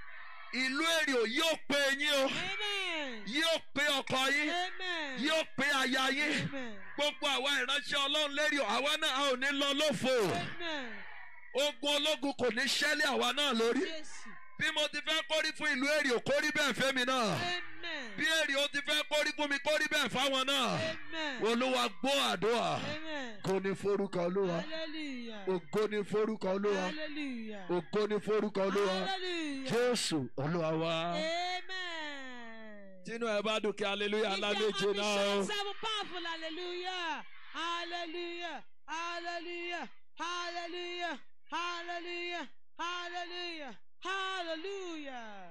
ìlú èrò yóò pe yín o. Amen. yóò pe ọkọ yín. Amen. yóò pe aya yín. Amen. gbogbo àwa ìránṣẹ́ ọlọ́run lérí o àwa náà a ò ní lọ lófo. Amen. ogun ológun kò ní ṣẹ́lẹ̀ àwa náà lórí. Yes. bí mo ti fẹ́ kórí fún ìlú èrò kórí bẹ́ẹ̀ fẹ́mi náà. Amen. bí èrè ó ti fẹ́ kórí fún mi kórí bẹ́ẹ̀ fáwọn náà. Amen. olúwa gbọ́ àdúrà. Amen. ògo ni forúkọ olúwa. Hallelujah. ògo ni forúkọ olúwa. Hallelujah. ògo ni forúkọ olúwa. Hallelujah. jésù olúwa wa. Amen. tínú ẹ bá dùn kí hallelujah If ńlá your méje náà o. ambitions have a powerful hallelujah. Hallelujah. Hallelujah. Hallelujah. Hallelujah. Hallelujah. Hallelujah.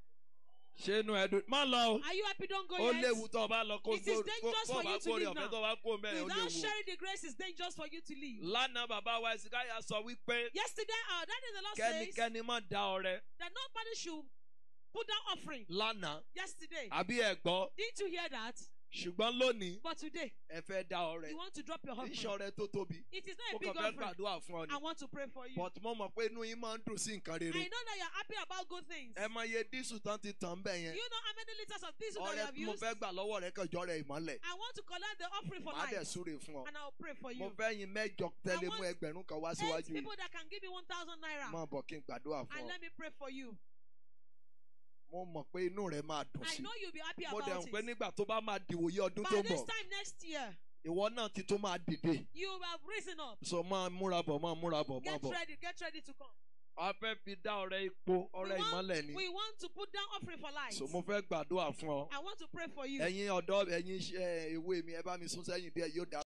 ṣé inú ẹ dùn má lọ o. Are you happy? Don't go ó yet. léwu tó o bá lọ kó It is kó dangerous kó for bá you to kórè leave ọ̀fẹ́ now. tó bá kó mẹ́rin ó Without léwu. sharing the grace, it's dangerous for you to leave. lánàá bàbá wa ẹ̀sìnkáyà sọ wípé Yesterday, our daddy the Lord says kẹ́nikẹ́ni má da ọrẹ that nobody should put down offering. lánàá Yesterday. àbí ẹ gbọ́ Didn't you hear that? ṣùgbọ́n lónìí But today, ẹ fẹ́ dá ọrẹ you want to drop your offering. iṣẹ́ ọrẹ tó tóbi It is not mo a big kàn fẹ́ offering. gbàdúrà fún ọ ni I want to pray for you. but mo mọ̀ pé inú yín máa ń dùn sí nǹkan I rere know that you're happy about good things. ẹ mọ iye dísù tán ti tàn bẹ́ẹ̀ Do yẹn you know how many liters of diesel that you ọrẹ have tí mo used? fẹ́ gbà lọ́wọ́ rẹ kànjọ́ rẹ ìmọ́lẹ̀ I want to collect the offering for má dẹ̀ life. súre fún ọ And I'll pray for mo you. fẹ́ yin mẹ́jọ tẹ́lẹ̀ mú want ẹgbẹ̀rún kan wá Eight síwájú yìí people that can give me 1,000 naira. máa bọ̀ kí n gbàdúrà fún And ọ let me pray for you. mo mọ̀ pé inú rẹ máa dùn I sí know you'll be happy mo dẹ̀ about ń pé it. nígbà tó bá máa dìwòye ọdún tó By ń this bọ̀ time next year, ìwọ náà ti tó máa dìde you have risen up. so máa múra bọ̀ máa múra bọ̀ máa Get bọ̀ ready, get ready to come. a fẹ́ fi dá ọrẹ ipò We ọrẹ ìmọ́lẹ̀ want, ni we want to put down offering for life. so mo fẹ́ gbàdúrà fún ọ I want to pray for you. ẹ̀yin ọ̀dọ́ ẹ̀yin iṣẹ́ ewé mi ẹ bá mi sún sẹ́yìn díẹ̀ yóò dá